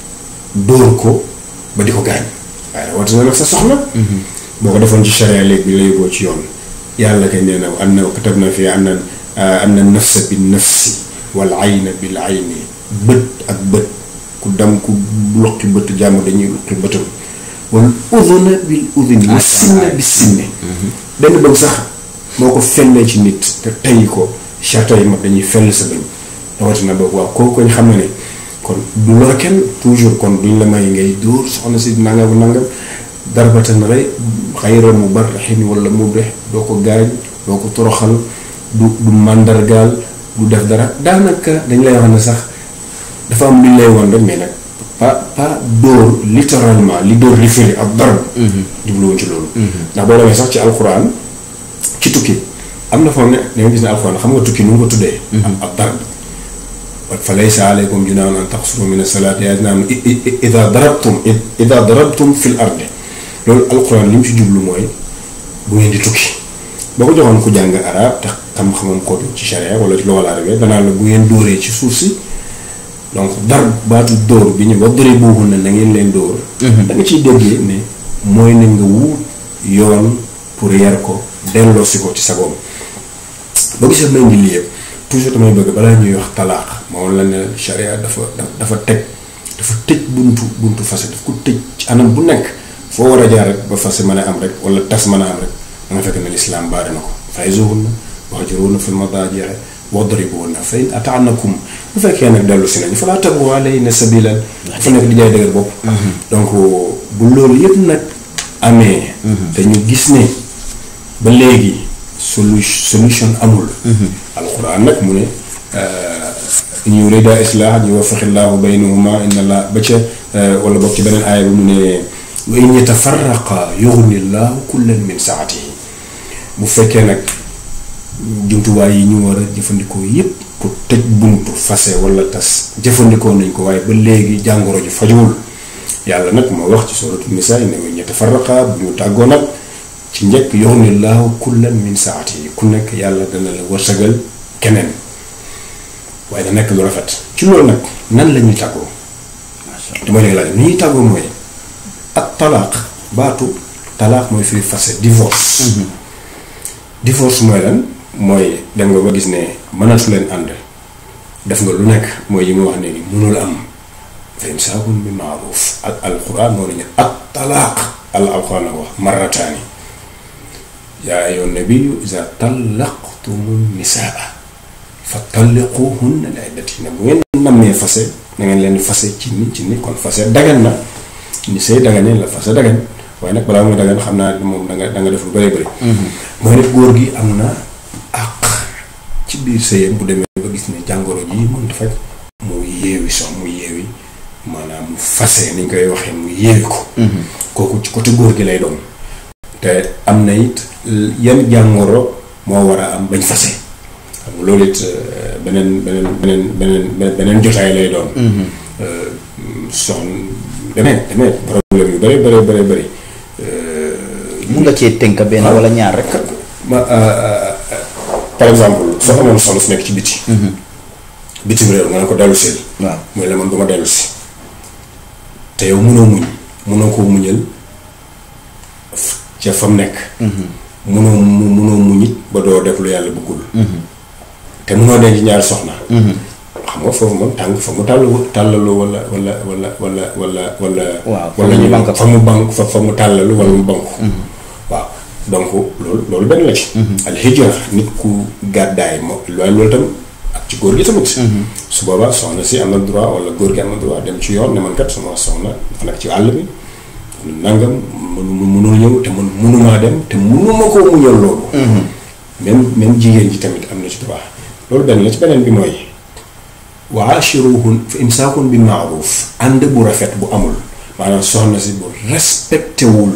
dóor ko ba di ko gaañ waaye rawatina nag sa soxna boo ko defoon ci charia léegi bi la yóbboo ci yoon yàlla kay nee na am na katab na fi am na am na nafsa bi nafsi wal ayna bil ayni bët ak bët ku dam ku luqi bët jàmm dañuy luqi bëtam wal udhuna bil udhuni wa sinna bi sinne benn bëgg sax moo ko fellee ci nit te tey ko charte yi mag dañuy fell sa bëñ rawatina boobu waaw kooku koñ xam na ne kon du lor kenn toujours kon duñ la may ngay dóor soxna si nangam nangam darbatan rey xayra mubarrahin wala mubrih doo ko gaañ doo ko toroxal du du màndargaal du def dara daanaka dañ lay wax ne sax dafa am luñ lay woon rek mais nag pas pas dóor littéralement li dóor li firi ak darb jubluwoon ci loolu ndax boo demee sax ci alxuraan ci tukki am na foo ne da nga gis ne alxuraan xam nga tukki nu mu ko tuddee ab darb fa laysa aleykum junaahun an taqsuru min as-salaati yaa naan ida darabtum ida darabtum fil ardi loolu alxuraan li mu ci jublu mooy bu ngeen di tukki boo ko joxoon ku jàng arab te xam-xamam ko ci charia wala ci lugal arabe danaa la bu ngeen dóoree ci suuf si donc dar baatu dóor bi ñu ba dóoree boobu na na ngeen leen dóor da nga ciy déggee ne mooy na nga wut yoon pour yar ko delloo si ko ci sagoom boo gisee may ngi lii yëpp toujours damay bëgg balaa ñuy wax talaax moom la ne charia dafa dafa teg dafa tëj buntu buntu fase daf ko tëj ci anam bu nekk foo war a jaar rek ba fase mën a am rek wala tas mën a am rek da nga fekk ne lislaam baare na ko fa'izuhunna wahjuruhunna fil madaaji' wadribuhunna fa in ata'nakum bu fekkee nag dellu si nañu falaa tabghu alayhinna sabiilan dafa nekk di jaay dëgër bopp donc bu loolu yëpp nag amee te ñu gis ne ba léegi solu solution amul alxuraan nag mu ne in yurida islaahan yuwaffiqi llaahu baynahuma inna allah ba ca wala boog ci beneen aaya bi mu ne wa in yatafarraqa yughni llaahu kullan min saatihi bu fekkee nag jumtuwaay yi ñu war a jëfandikoo yépp pour tëj buntu fase wala tas jëfandikoo nañ ko waaye ba léegi jàngoro ji fajuwul yàlla nag moo wax ci suuratu nisaa ne wa in yatafarraqa bu ñu tàggoo nag ci njëkk yughni llaahu kullan min saatihi ku nekk yàlla dana la wërsëgal keneen waaye da nekk lu rafet ci loolu nag nan la ñuy tàggoo te mooy léegi laaj ni ñuy tàggoo mooy ak talaaq baatu talaaq mooy firi fase divorce divorce mooy lan mooy dem nga ba gis ne mënatu leen ànd def nga lu nekk mooy yi mu wax ne ni mënul am fa imsaakun bi maaruf ak alquran moo nañu ak talaaq al alquran la ko wax marrataani yaa ayyuhan nabiyyu iza tallaqtumu nisaa fa talliquhunna li iddatihinna bu ngeen nammee fase na ngeen leen fase ci nit ci nit kon fase dagan na ni sëy daganee la fase dagan waaye nag balaa muy dagan xam naa moom da nga da nga def lu bëree bëri. mooy nag góor gi am na àq ci biir sëyam bu demee ba gis ne jàngoro ji mënut faj mu yeewi sax mu yeewi maanaam mu fase ni ñu koy waxee mu yeewi ko. kooku ci côté góor gi lay doon. te am na it yan jàngoro moo war a am bañ fase xam nga loolu it beneen beneen beneen beneen beneen jotaay lay doon. soxna demee demee problème yu bëri bëri bëri bëri. mun nga cee tënk benn wala ñaar rek. ma par exemple soo amoon soxna su nekk ci biti. bitim réew nga ne ko dellu si. waaw mooy la man du ma dellu si. te yow mënoo muñ mënoo koo muñal ca fa mu nekk. mënoo mu mënoo muñ it ba doo def lu yàlla bëggul. te mënoo denc ñaari soxna. xam nga foofu moom tànk fa mu tàll tàllalu wala wala wala wala wala wala. waaw wala ñu banque fa mu banque fa fa mu tàllalu wala mu banque. waaw donc loolu loolu benn la ci. al hijra nit ku gàddaay moom waaye loolu tam ak ci góor gi tamit. su boobaa soxna si am na droit wala góor gi am na droit dem ci yoon ne man kat sama soxna dafa nekk ci àll bi nangam mënu mënul ñëw te man mënumaa dem te mënuma koo muñal loolu. même même jigéen ji tamit am na ci droit loolu benn la ci beneen bi mooy. wa ashiruhun fa imsaakun bi maaruf ànd bu rafet bu amul maanaam soxna si bu respecté wul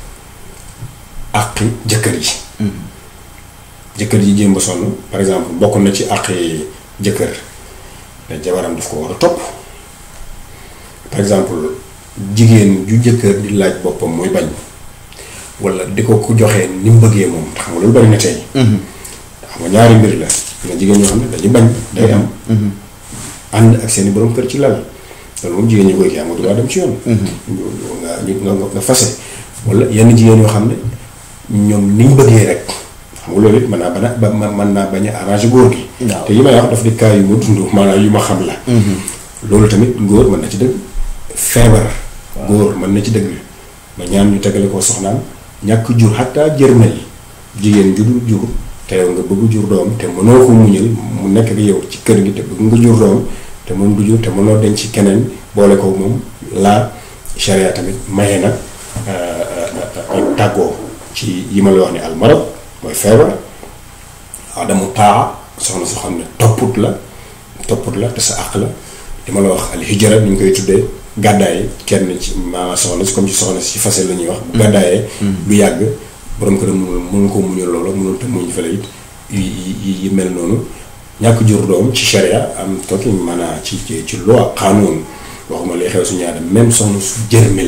àqi jëkkër yi jëkkër ji jéem ba sonn par exemple bokk na ci àqi jëkkër te jabaram daf ko war a topp par exemple jigéen ju jëkkër di laaj boppam muy bañ wala di ko ku joxee ni mu bëggee moom xam nga loolu bari na tey xam nga ñaari mbir la nga jigéen ñoo xam ne dañuy bañ day am ànd ak seeni borom kër ci lal loolu moom jigéen ñi koy kii am nga droit dem ci yoon nga nga nga fase wala yenn jigéen yoo xam ne ñoom niñ bëggee rek xam nga loolu it mën naa bana ba mën naa bañ a arrangé góor gi waaw te yi may wax daf di cas yu ma dund maanaam yu ma xam la loolu tamit góor mën na ci dëgg feebar góor mën na ci dëgg ba ñaan ñu tegale ko soxnaam ñàkk jur xattaa jërmel jigéen ju dul jur te yow nga bëgg jur doom te mënoo ko muñal mu nekk ak yow ci kër gi te bëgg nga jur doom te moom du jur te mënoo denc ci keneen boole ko moom laa sharia tamit maye nag ak tàggoo ci yi ma la wax ni almarad mooy feebar adamu taa soxna soo xam ne topput la topput la te sa àq la li ma la wax al hijra ni ñu koy tuddee gàddaaye kenn ci maanaam soxna si comme ci soxna si fase la ñuy wax bu gàddaayee du yàgg borom këram mënul mënul ko muñal loola mënul te muñ fële it yi yi mel noonu ñàkk jur doom ci sharia am tokki maanaam ci ci ci loi xaanoon waxuma lay xew suñu aada même soxna su jërmel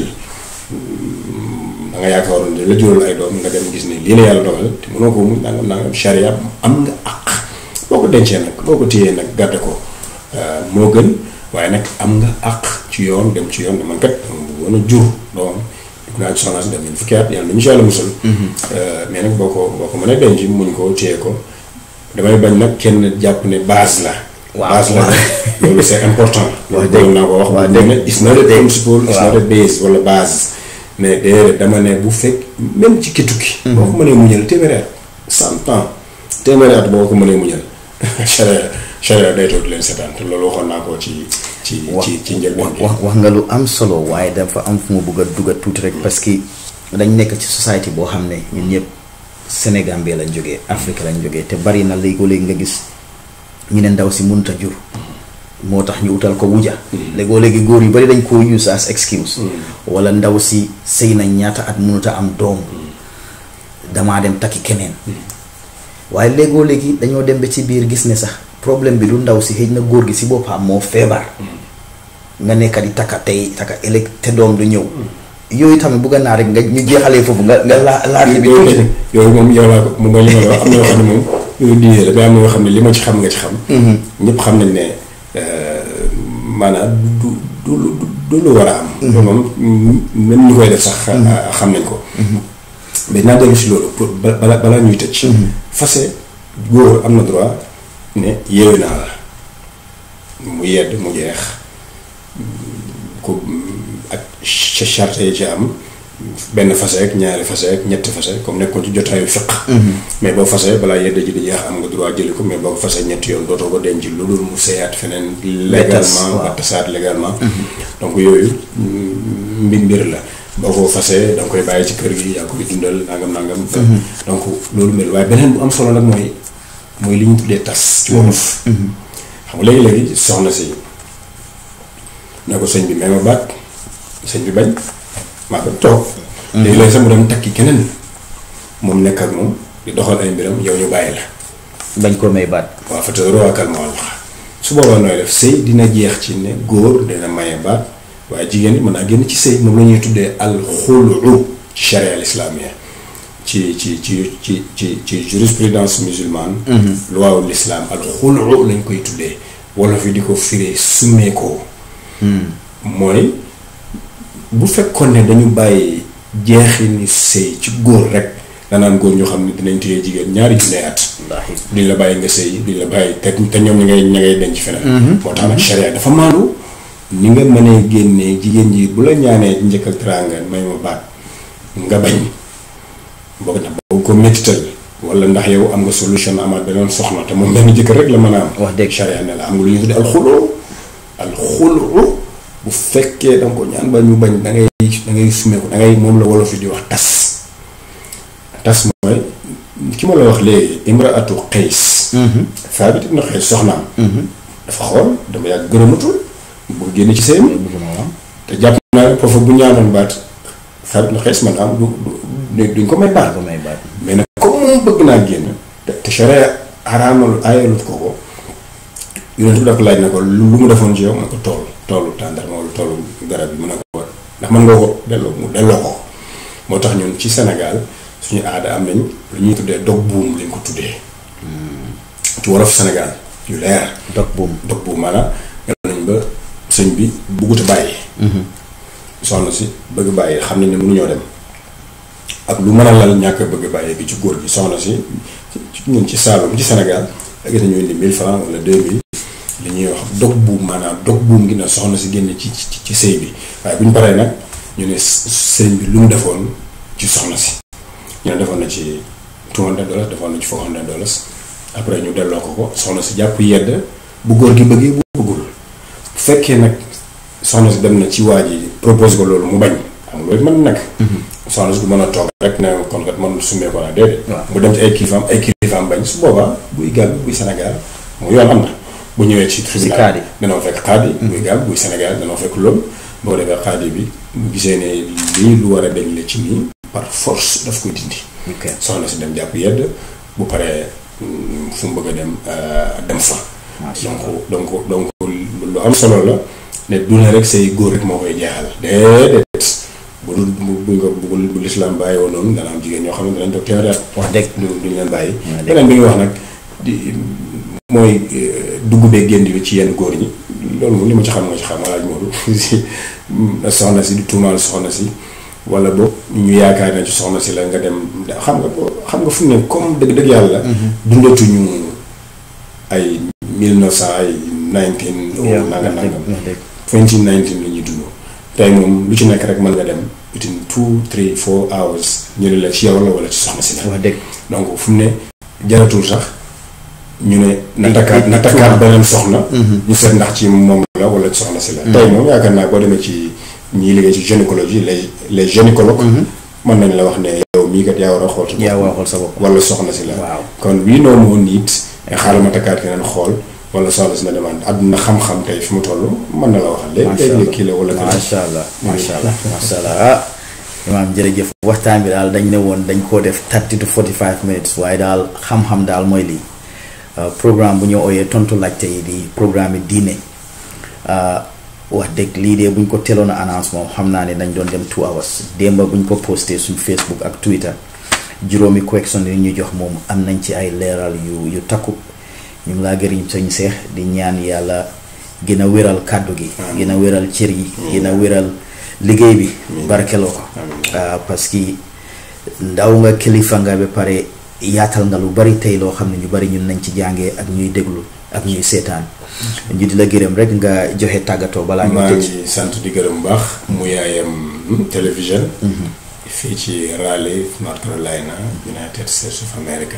da nga yaakaaroon ne la jural ay doom nga dem gis ne lii la yàlla dogal te mënoo ko muñ nangam nangam sharia am nga àq boo ko dencee nag boo ko téyee nag gàdde ko moo gën waaye nag am nga àq ci yoon dem ci yoon man kat dama bëggoon a jur doom dugg naa ci soxna si dem nañ fukki at yàlla nañu si yàlla musal mais nag boo ko boo ko mënee denc muñ ko téye ko damay bañ nag kenn jàpp ne base la waaw base la loolu c'est important loolu bëggoon naa ko wax waaw bu ne is not a principle is not a base wala base mais déedéet dama ne bu fekk même ci ki tukki boo ko mënee muñal téeméeri at cent ans téeméeri at boo ko mënee muñal charia charia day toog di leen seetaan te loolu waxoon naa ko ci ci ci ci njëlbeen gi wax wax nga lu am solo waaye dafa am fu ma bëgg a dugal tuuti rek parce que dañ nekk ci société boo xam ne ñun ñëpp Sénégal bi lañ jógee Afrique lañ jógee te bari na léegoo-léegi nga gis ñu ne ndaw si mënut a jur moo tax ñu utal ko wuja léegoo léegi góor yu bari dañ koo use as excuse wala ndaw si sëy nañ ñaata at mënut a am doom damaa dem takki keneen waaye léegoo léegi dañoo dem ba ci biir gis ne sax problème bi du ndaw si xëy na góor gi si boppam moo feebar nga nekk di takka tey takka ëllëg te doom du ñëw yooyu tamit bëgg naa rek nga ñu jeexalee foofu nga nga laa laaj bi tuuti rek yooyu moom yow laa ko mu ma li ma la wax am na yoo xam ne moom yooyu diine la mais am na yoo xam ne li ma ci xam nga ci xam ñëpp xam nañ ne maanaam du du du du lu war a am loolu moom même ñu koy def sax xam nañ ko mais naa dellu si loolu pour bala balaa ñuy tëj fase góor am na droit ne yeewu naa la mu yedd mu jeex ko ak ca charte yi ci am benn fase ak ñaari fase ak ñetti fase comme nekkoon ci jotaayu fiq mais boo fase balaa yedd ji di jeex am nga droit jëli ko mais boo ko fase ñetti yoon dootoo ko denc lu dul mu seyaat feneen légalement ba tasaat légalement donc yooyu mbir mbir la boo ko fasee da nga koy bàyyi ci kër gi yaa koy dundal nangam nangam donc loolu mel waaye beneen bu am solo nag mooy mooy li ñu tuddee tas ci wolof xam nga léegi-léegi soxna si ne ko sëñ bi may ma baat sëñ bi bañ maa ko toog léegi-léegi sax mu dem takki keneen moom nekk ak moom di doxal ay mbiram yow ñu bàyyi la bañ koo may baat waaw fa tëdd roakal ma wax su boobaa nooy def sëy dina jeex ci ne góor dina maye baat waaye jigéen ñi mën naa génn ci sëy moom la ñuy tuddee al xulu ci charia al islamia ci ci ci ci ci ci jurisprudence musulmane loi ul islam al xulu lañ koy tuddee wolof yi di ko firee summeekoo mooy bu fekkoon ne dañu bàyyi jeexi ni sëy ci góor rek danaan góor ñoo xam ne dinañ téye jigéen ñaari junne at duñ la bàyyi nga sëy duñ la bàyyi te te ñoom ñi ngay ña ngay denc feneen moo tax nag charia dafa maandu ni nga mënee génnee jigéen ji bu la ñaanee njëkk ak teraanga may ma baat nga bañ boo ndax boo ko métital wala ndax yow am nga solution amaat beneen soxna te moom benn jëkkër rek la mën a am wax dëgg charia ne la am nga lu ñuy tuddee alxuloo alxuloo bu fekkee da nga ko ñaan ba ñu bañ da ngay da ngay sumeeku da ngay moom la wolof yi di wax tas tas mooy ki ma la wax léegi imraatu xays Saabit ibn Qays soxnaam dafa xool dama yàgg gërëmatul bu génn ci sëy mi te jàpp naa ne foofu bu ñaanoon baat Saabit ibn Qays man am du du duñ ko may baat ko may baat mais nag comme moom bëgg naa génn te te charia araamal aayalut ko ko yonent bi da ko laaj na ko lu mu defoon ci yow ma ko tool toolu tàndarma wala toolu garab yi mën a ko ndax mën nga ko delloo mu delloo ko moo tax ñun ci Sénégal suñu aada am nañ lu ñuy tuddee dog buum lañ ko tuddee ci wolof Sénégal yu leer dog buum dog buum maanaam yal nañ ba sëñ bi buggut a bàyyi soxna si bëgg bàyyi xam nañ ne mënuñoo dem ak lu mën a lal ñàkk a bëgg bàyyi bi ci góor gi soxna si ñun ci Saalum ci Sénégal da gis nañu indi 1000 francs wala 2000 li ñuy wax dog buum maanaam dog buum gi na soxna si génn ci ci ci sëy bi waaye bu ñu paree nag ñu ne sëñ bi lu mu defoon ci soxna si ñu ne defoon na ci 200 dollars defoon na ci 400 dollars après ñu delloo ko ko soxna si jàpp yedd bu góor gi bëggee bu bëggul bu fekkee nag soxna si dem na ci waa ji propose ko loolu mu bañ xam nga loolu mën na nekk soxna si du mën a toog rek ne kon kat man sumee ko naa déedéet mu dem ci ay kilifaam ay kilifaam bañ su boobaa buy gàll buy Sénégal mu yoon am na bu ñëwee ci tribunal danoo fekk xaadi buy gàll buy Sénégal danoo fekk loolu boo defee xaadi bi bu gisee ne lii lu war a dañ la ci nii par force daf koy dindi soxna si dem jàpp yedd bu paree fu mu bëgg a dem dem fa donc donc donc lu am solo la ne du ne rek say góor rek moo koy jeexal déedéet bu dul bu ko bu bu lislaam bàyyi woon noonu dana am jigéen ñoo xam ne danañ toog téeméeri at wax dëgg du duñ leen bàyyi beneen bi nga wax nag di mooy dugg bee génn bi ci yenn góor ñi loolu moom li ma ci xam nga ci xam alaaj Moodu si soxna si di tuumaal soxna si wala boog ñu yaakaar ne ci soxna si la nga dem xam nga xam nga fu ne comme dëgg dëgg yàlla dundatuñu ay mille neuf cent ay nineteen nanga nangam twenty nineteen la ñuy dund tey moom lu ci nekk rek mën nga dem within two three four hours ñu ne la ci yow la wala ci soxna si la wax dëgg donc fu mu ne jaratul sax ñu ne na takkaat na takkaat beneen soxna ñu seet ndax ci moom la wala ci soxna si la tey moom yaakaar naa boo demee ci ñiy liggéey ci gynécologie les les gynécologues mën nañ la wax ne yow mii kat yaa war a xool sa bopp yaa war a xool sa bopp wala soxna si la waaw kon wii noo moo niit xaaral ma takkaat keneen xool wala soxna si na demande àdduna xam-xam tey fi mu toll mën na la waxal léegi léegi kii la wala macha allah macha allah macha allah ah imaam jërëjëf waxtaan bi daal dañ ne woon dañ koo def 30 to 45 minutes waaye daal xam-xam daal mooy lii programme bu ñu ooyee tontu laajte yi di programme yi diine wax dëgg lii de buñ ko teeloon a annonce moom xam naa ne dañ doon dem two hours démba buñ ko posté suñ Facebook ak Twitter juróomi question yi ñu jox moom am nañ ci ay leeral yu yu takku ñu ngi laa gërëm sañ seex di ñaan yàlla gën a wéral kàddu gi gën a wéral cër yi gën a wéral liggéey bi barkeloo ko parce que ndaw nga kilifa nga ba pare yaatal nga lu bari tey loo xam ne ñu bari ñun nañ ci jàngee ak ñuy déglu ak ñuy seetaan ñu di la gërëm rek nga joxe tàggatoo balaa ñu maa tëj ngi sant di gërëm bu baax mu yaayam télévision fii ci Raleigh North Carolina United States of America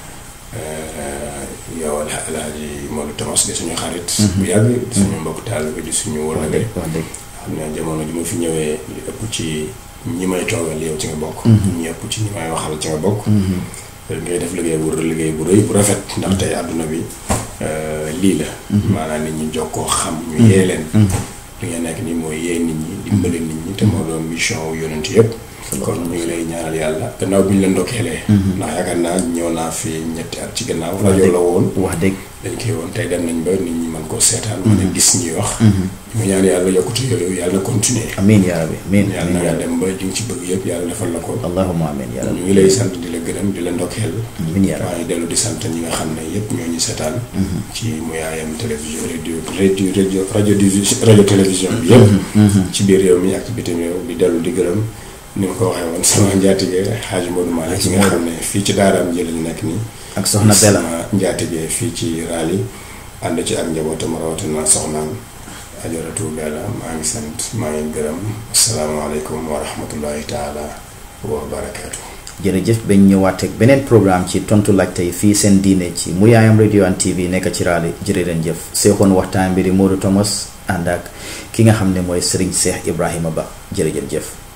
yow Alhaji Modou Thomas di suñu xarit bu yàgg di suñu mbokk taalibe di suñu wëllëre wax dëgg xam ne jamono ji ma fi ñëwee li ëpp ci ñi may toogal yow ci nga bokk ñi ëpp ci ñi may waxal ci nga bokk ngay def liggéey bu liggéey bu rëy bu rafet ndax tey àdduna bi lii la maanaam nit ñi jokkoo xam ñu yee leen li nga nekk nii mooy yee nit ñi dimbali nit ñi te moo doon mission wu yonent yëpp kon ñu ngi lay ñaanal yàlla gannaaw bi ñu la ndokkeelee ndax yaakaar naa ñëw naa fi ñetti at ci gannaaw rajo la woon wax dëgg dañ koy woon tey dem nañ ba nit ñi mën koo seetaan mën a gis ñuy wax ñu ñaan yàlla yokkute yooyu yàlla na continuer amiin yaa rabbi amiin yàlla amiin na yaa nga rabbi dem ba li nga ci bëgg yëpp yàlla defal la ko allahumma amiin yaa rabbi ñu ngi lay sant di la gërëm di la ndokkeel amiin yaa rabbi waaye dellu di sant ñi nga xam ne yëpp ñoo ñu seetaan ci mu yaayam télévision radio radio radio radio division radio télévision bi yëpp ci biir réew mi ak ci bitim réew di dellu di gërëm ni ma ko waxee woon sama njaatige Xaaji Modou Malick ci nga xam ne fii ci daaraam ji lañu nekk nii ak soxna Bella sama njaatige fii ci Raleigh ànd ci ak njabootam rawatina soxnaam ajaratu Bella maa ngi sant maa ngi gërëm asalaamaaleykum wa rahmatullahi taala wa barakaatu jërëjëf bañ ñëwaat ak beneen programme ci tontu laajte yi fii seen diine ci mu yaayam radio and TV nekk ci Raleigh jërë leen jëf seexoon waxtaan bi di Modou Thomas ànd ak ki nga xam ne mooy Serigne Cheikh Ibrahima Ba jërëjëf jëf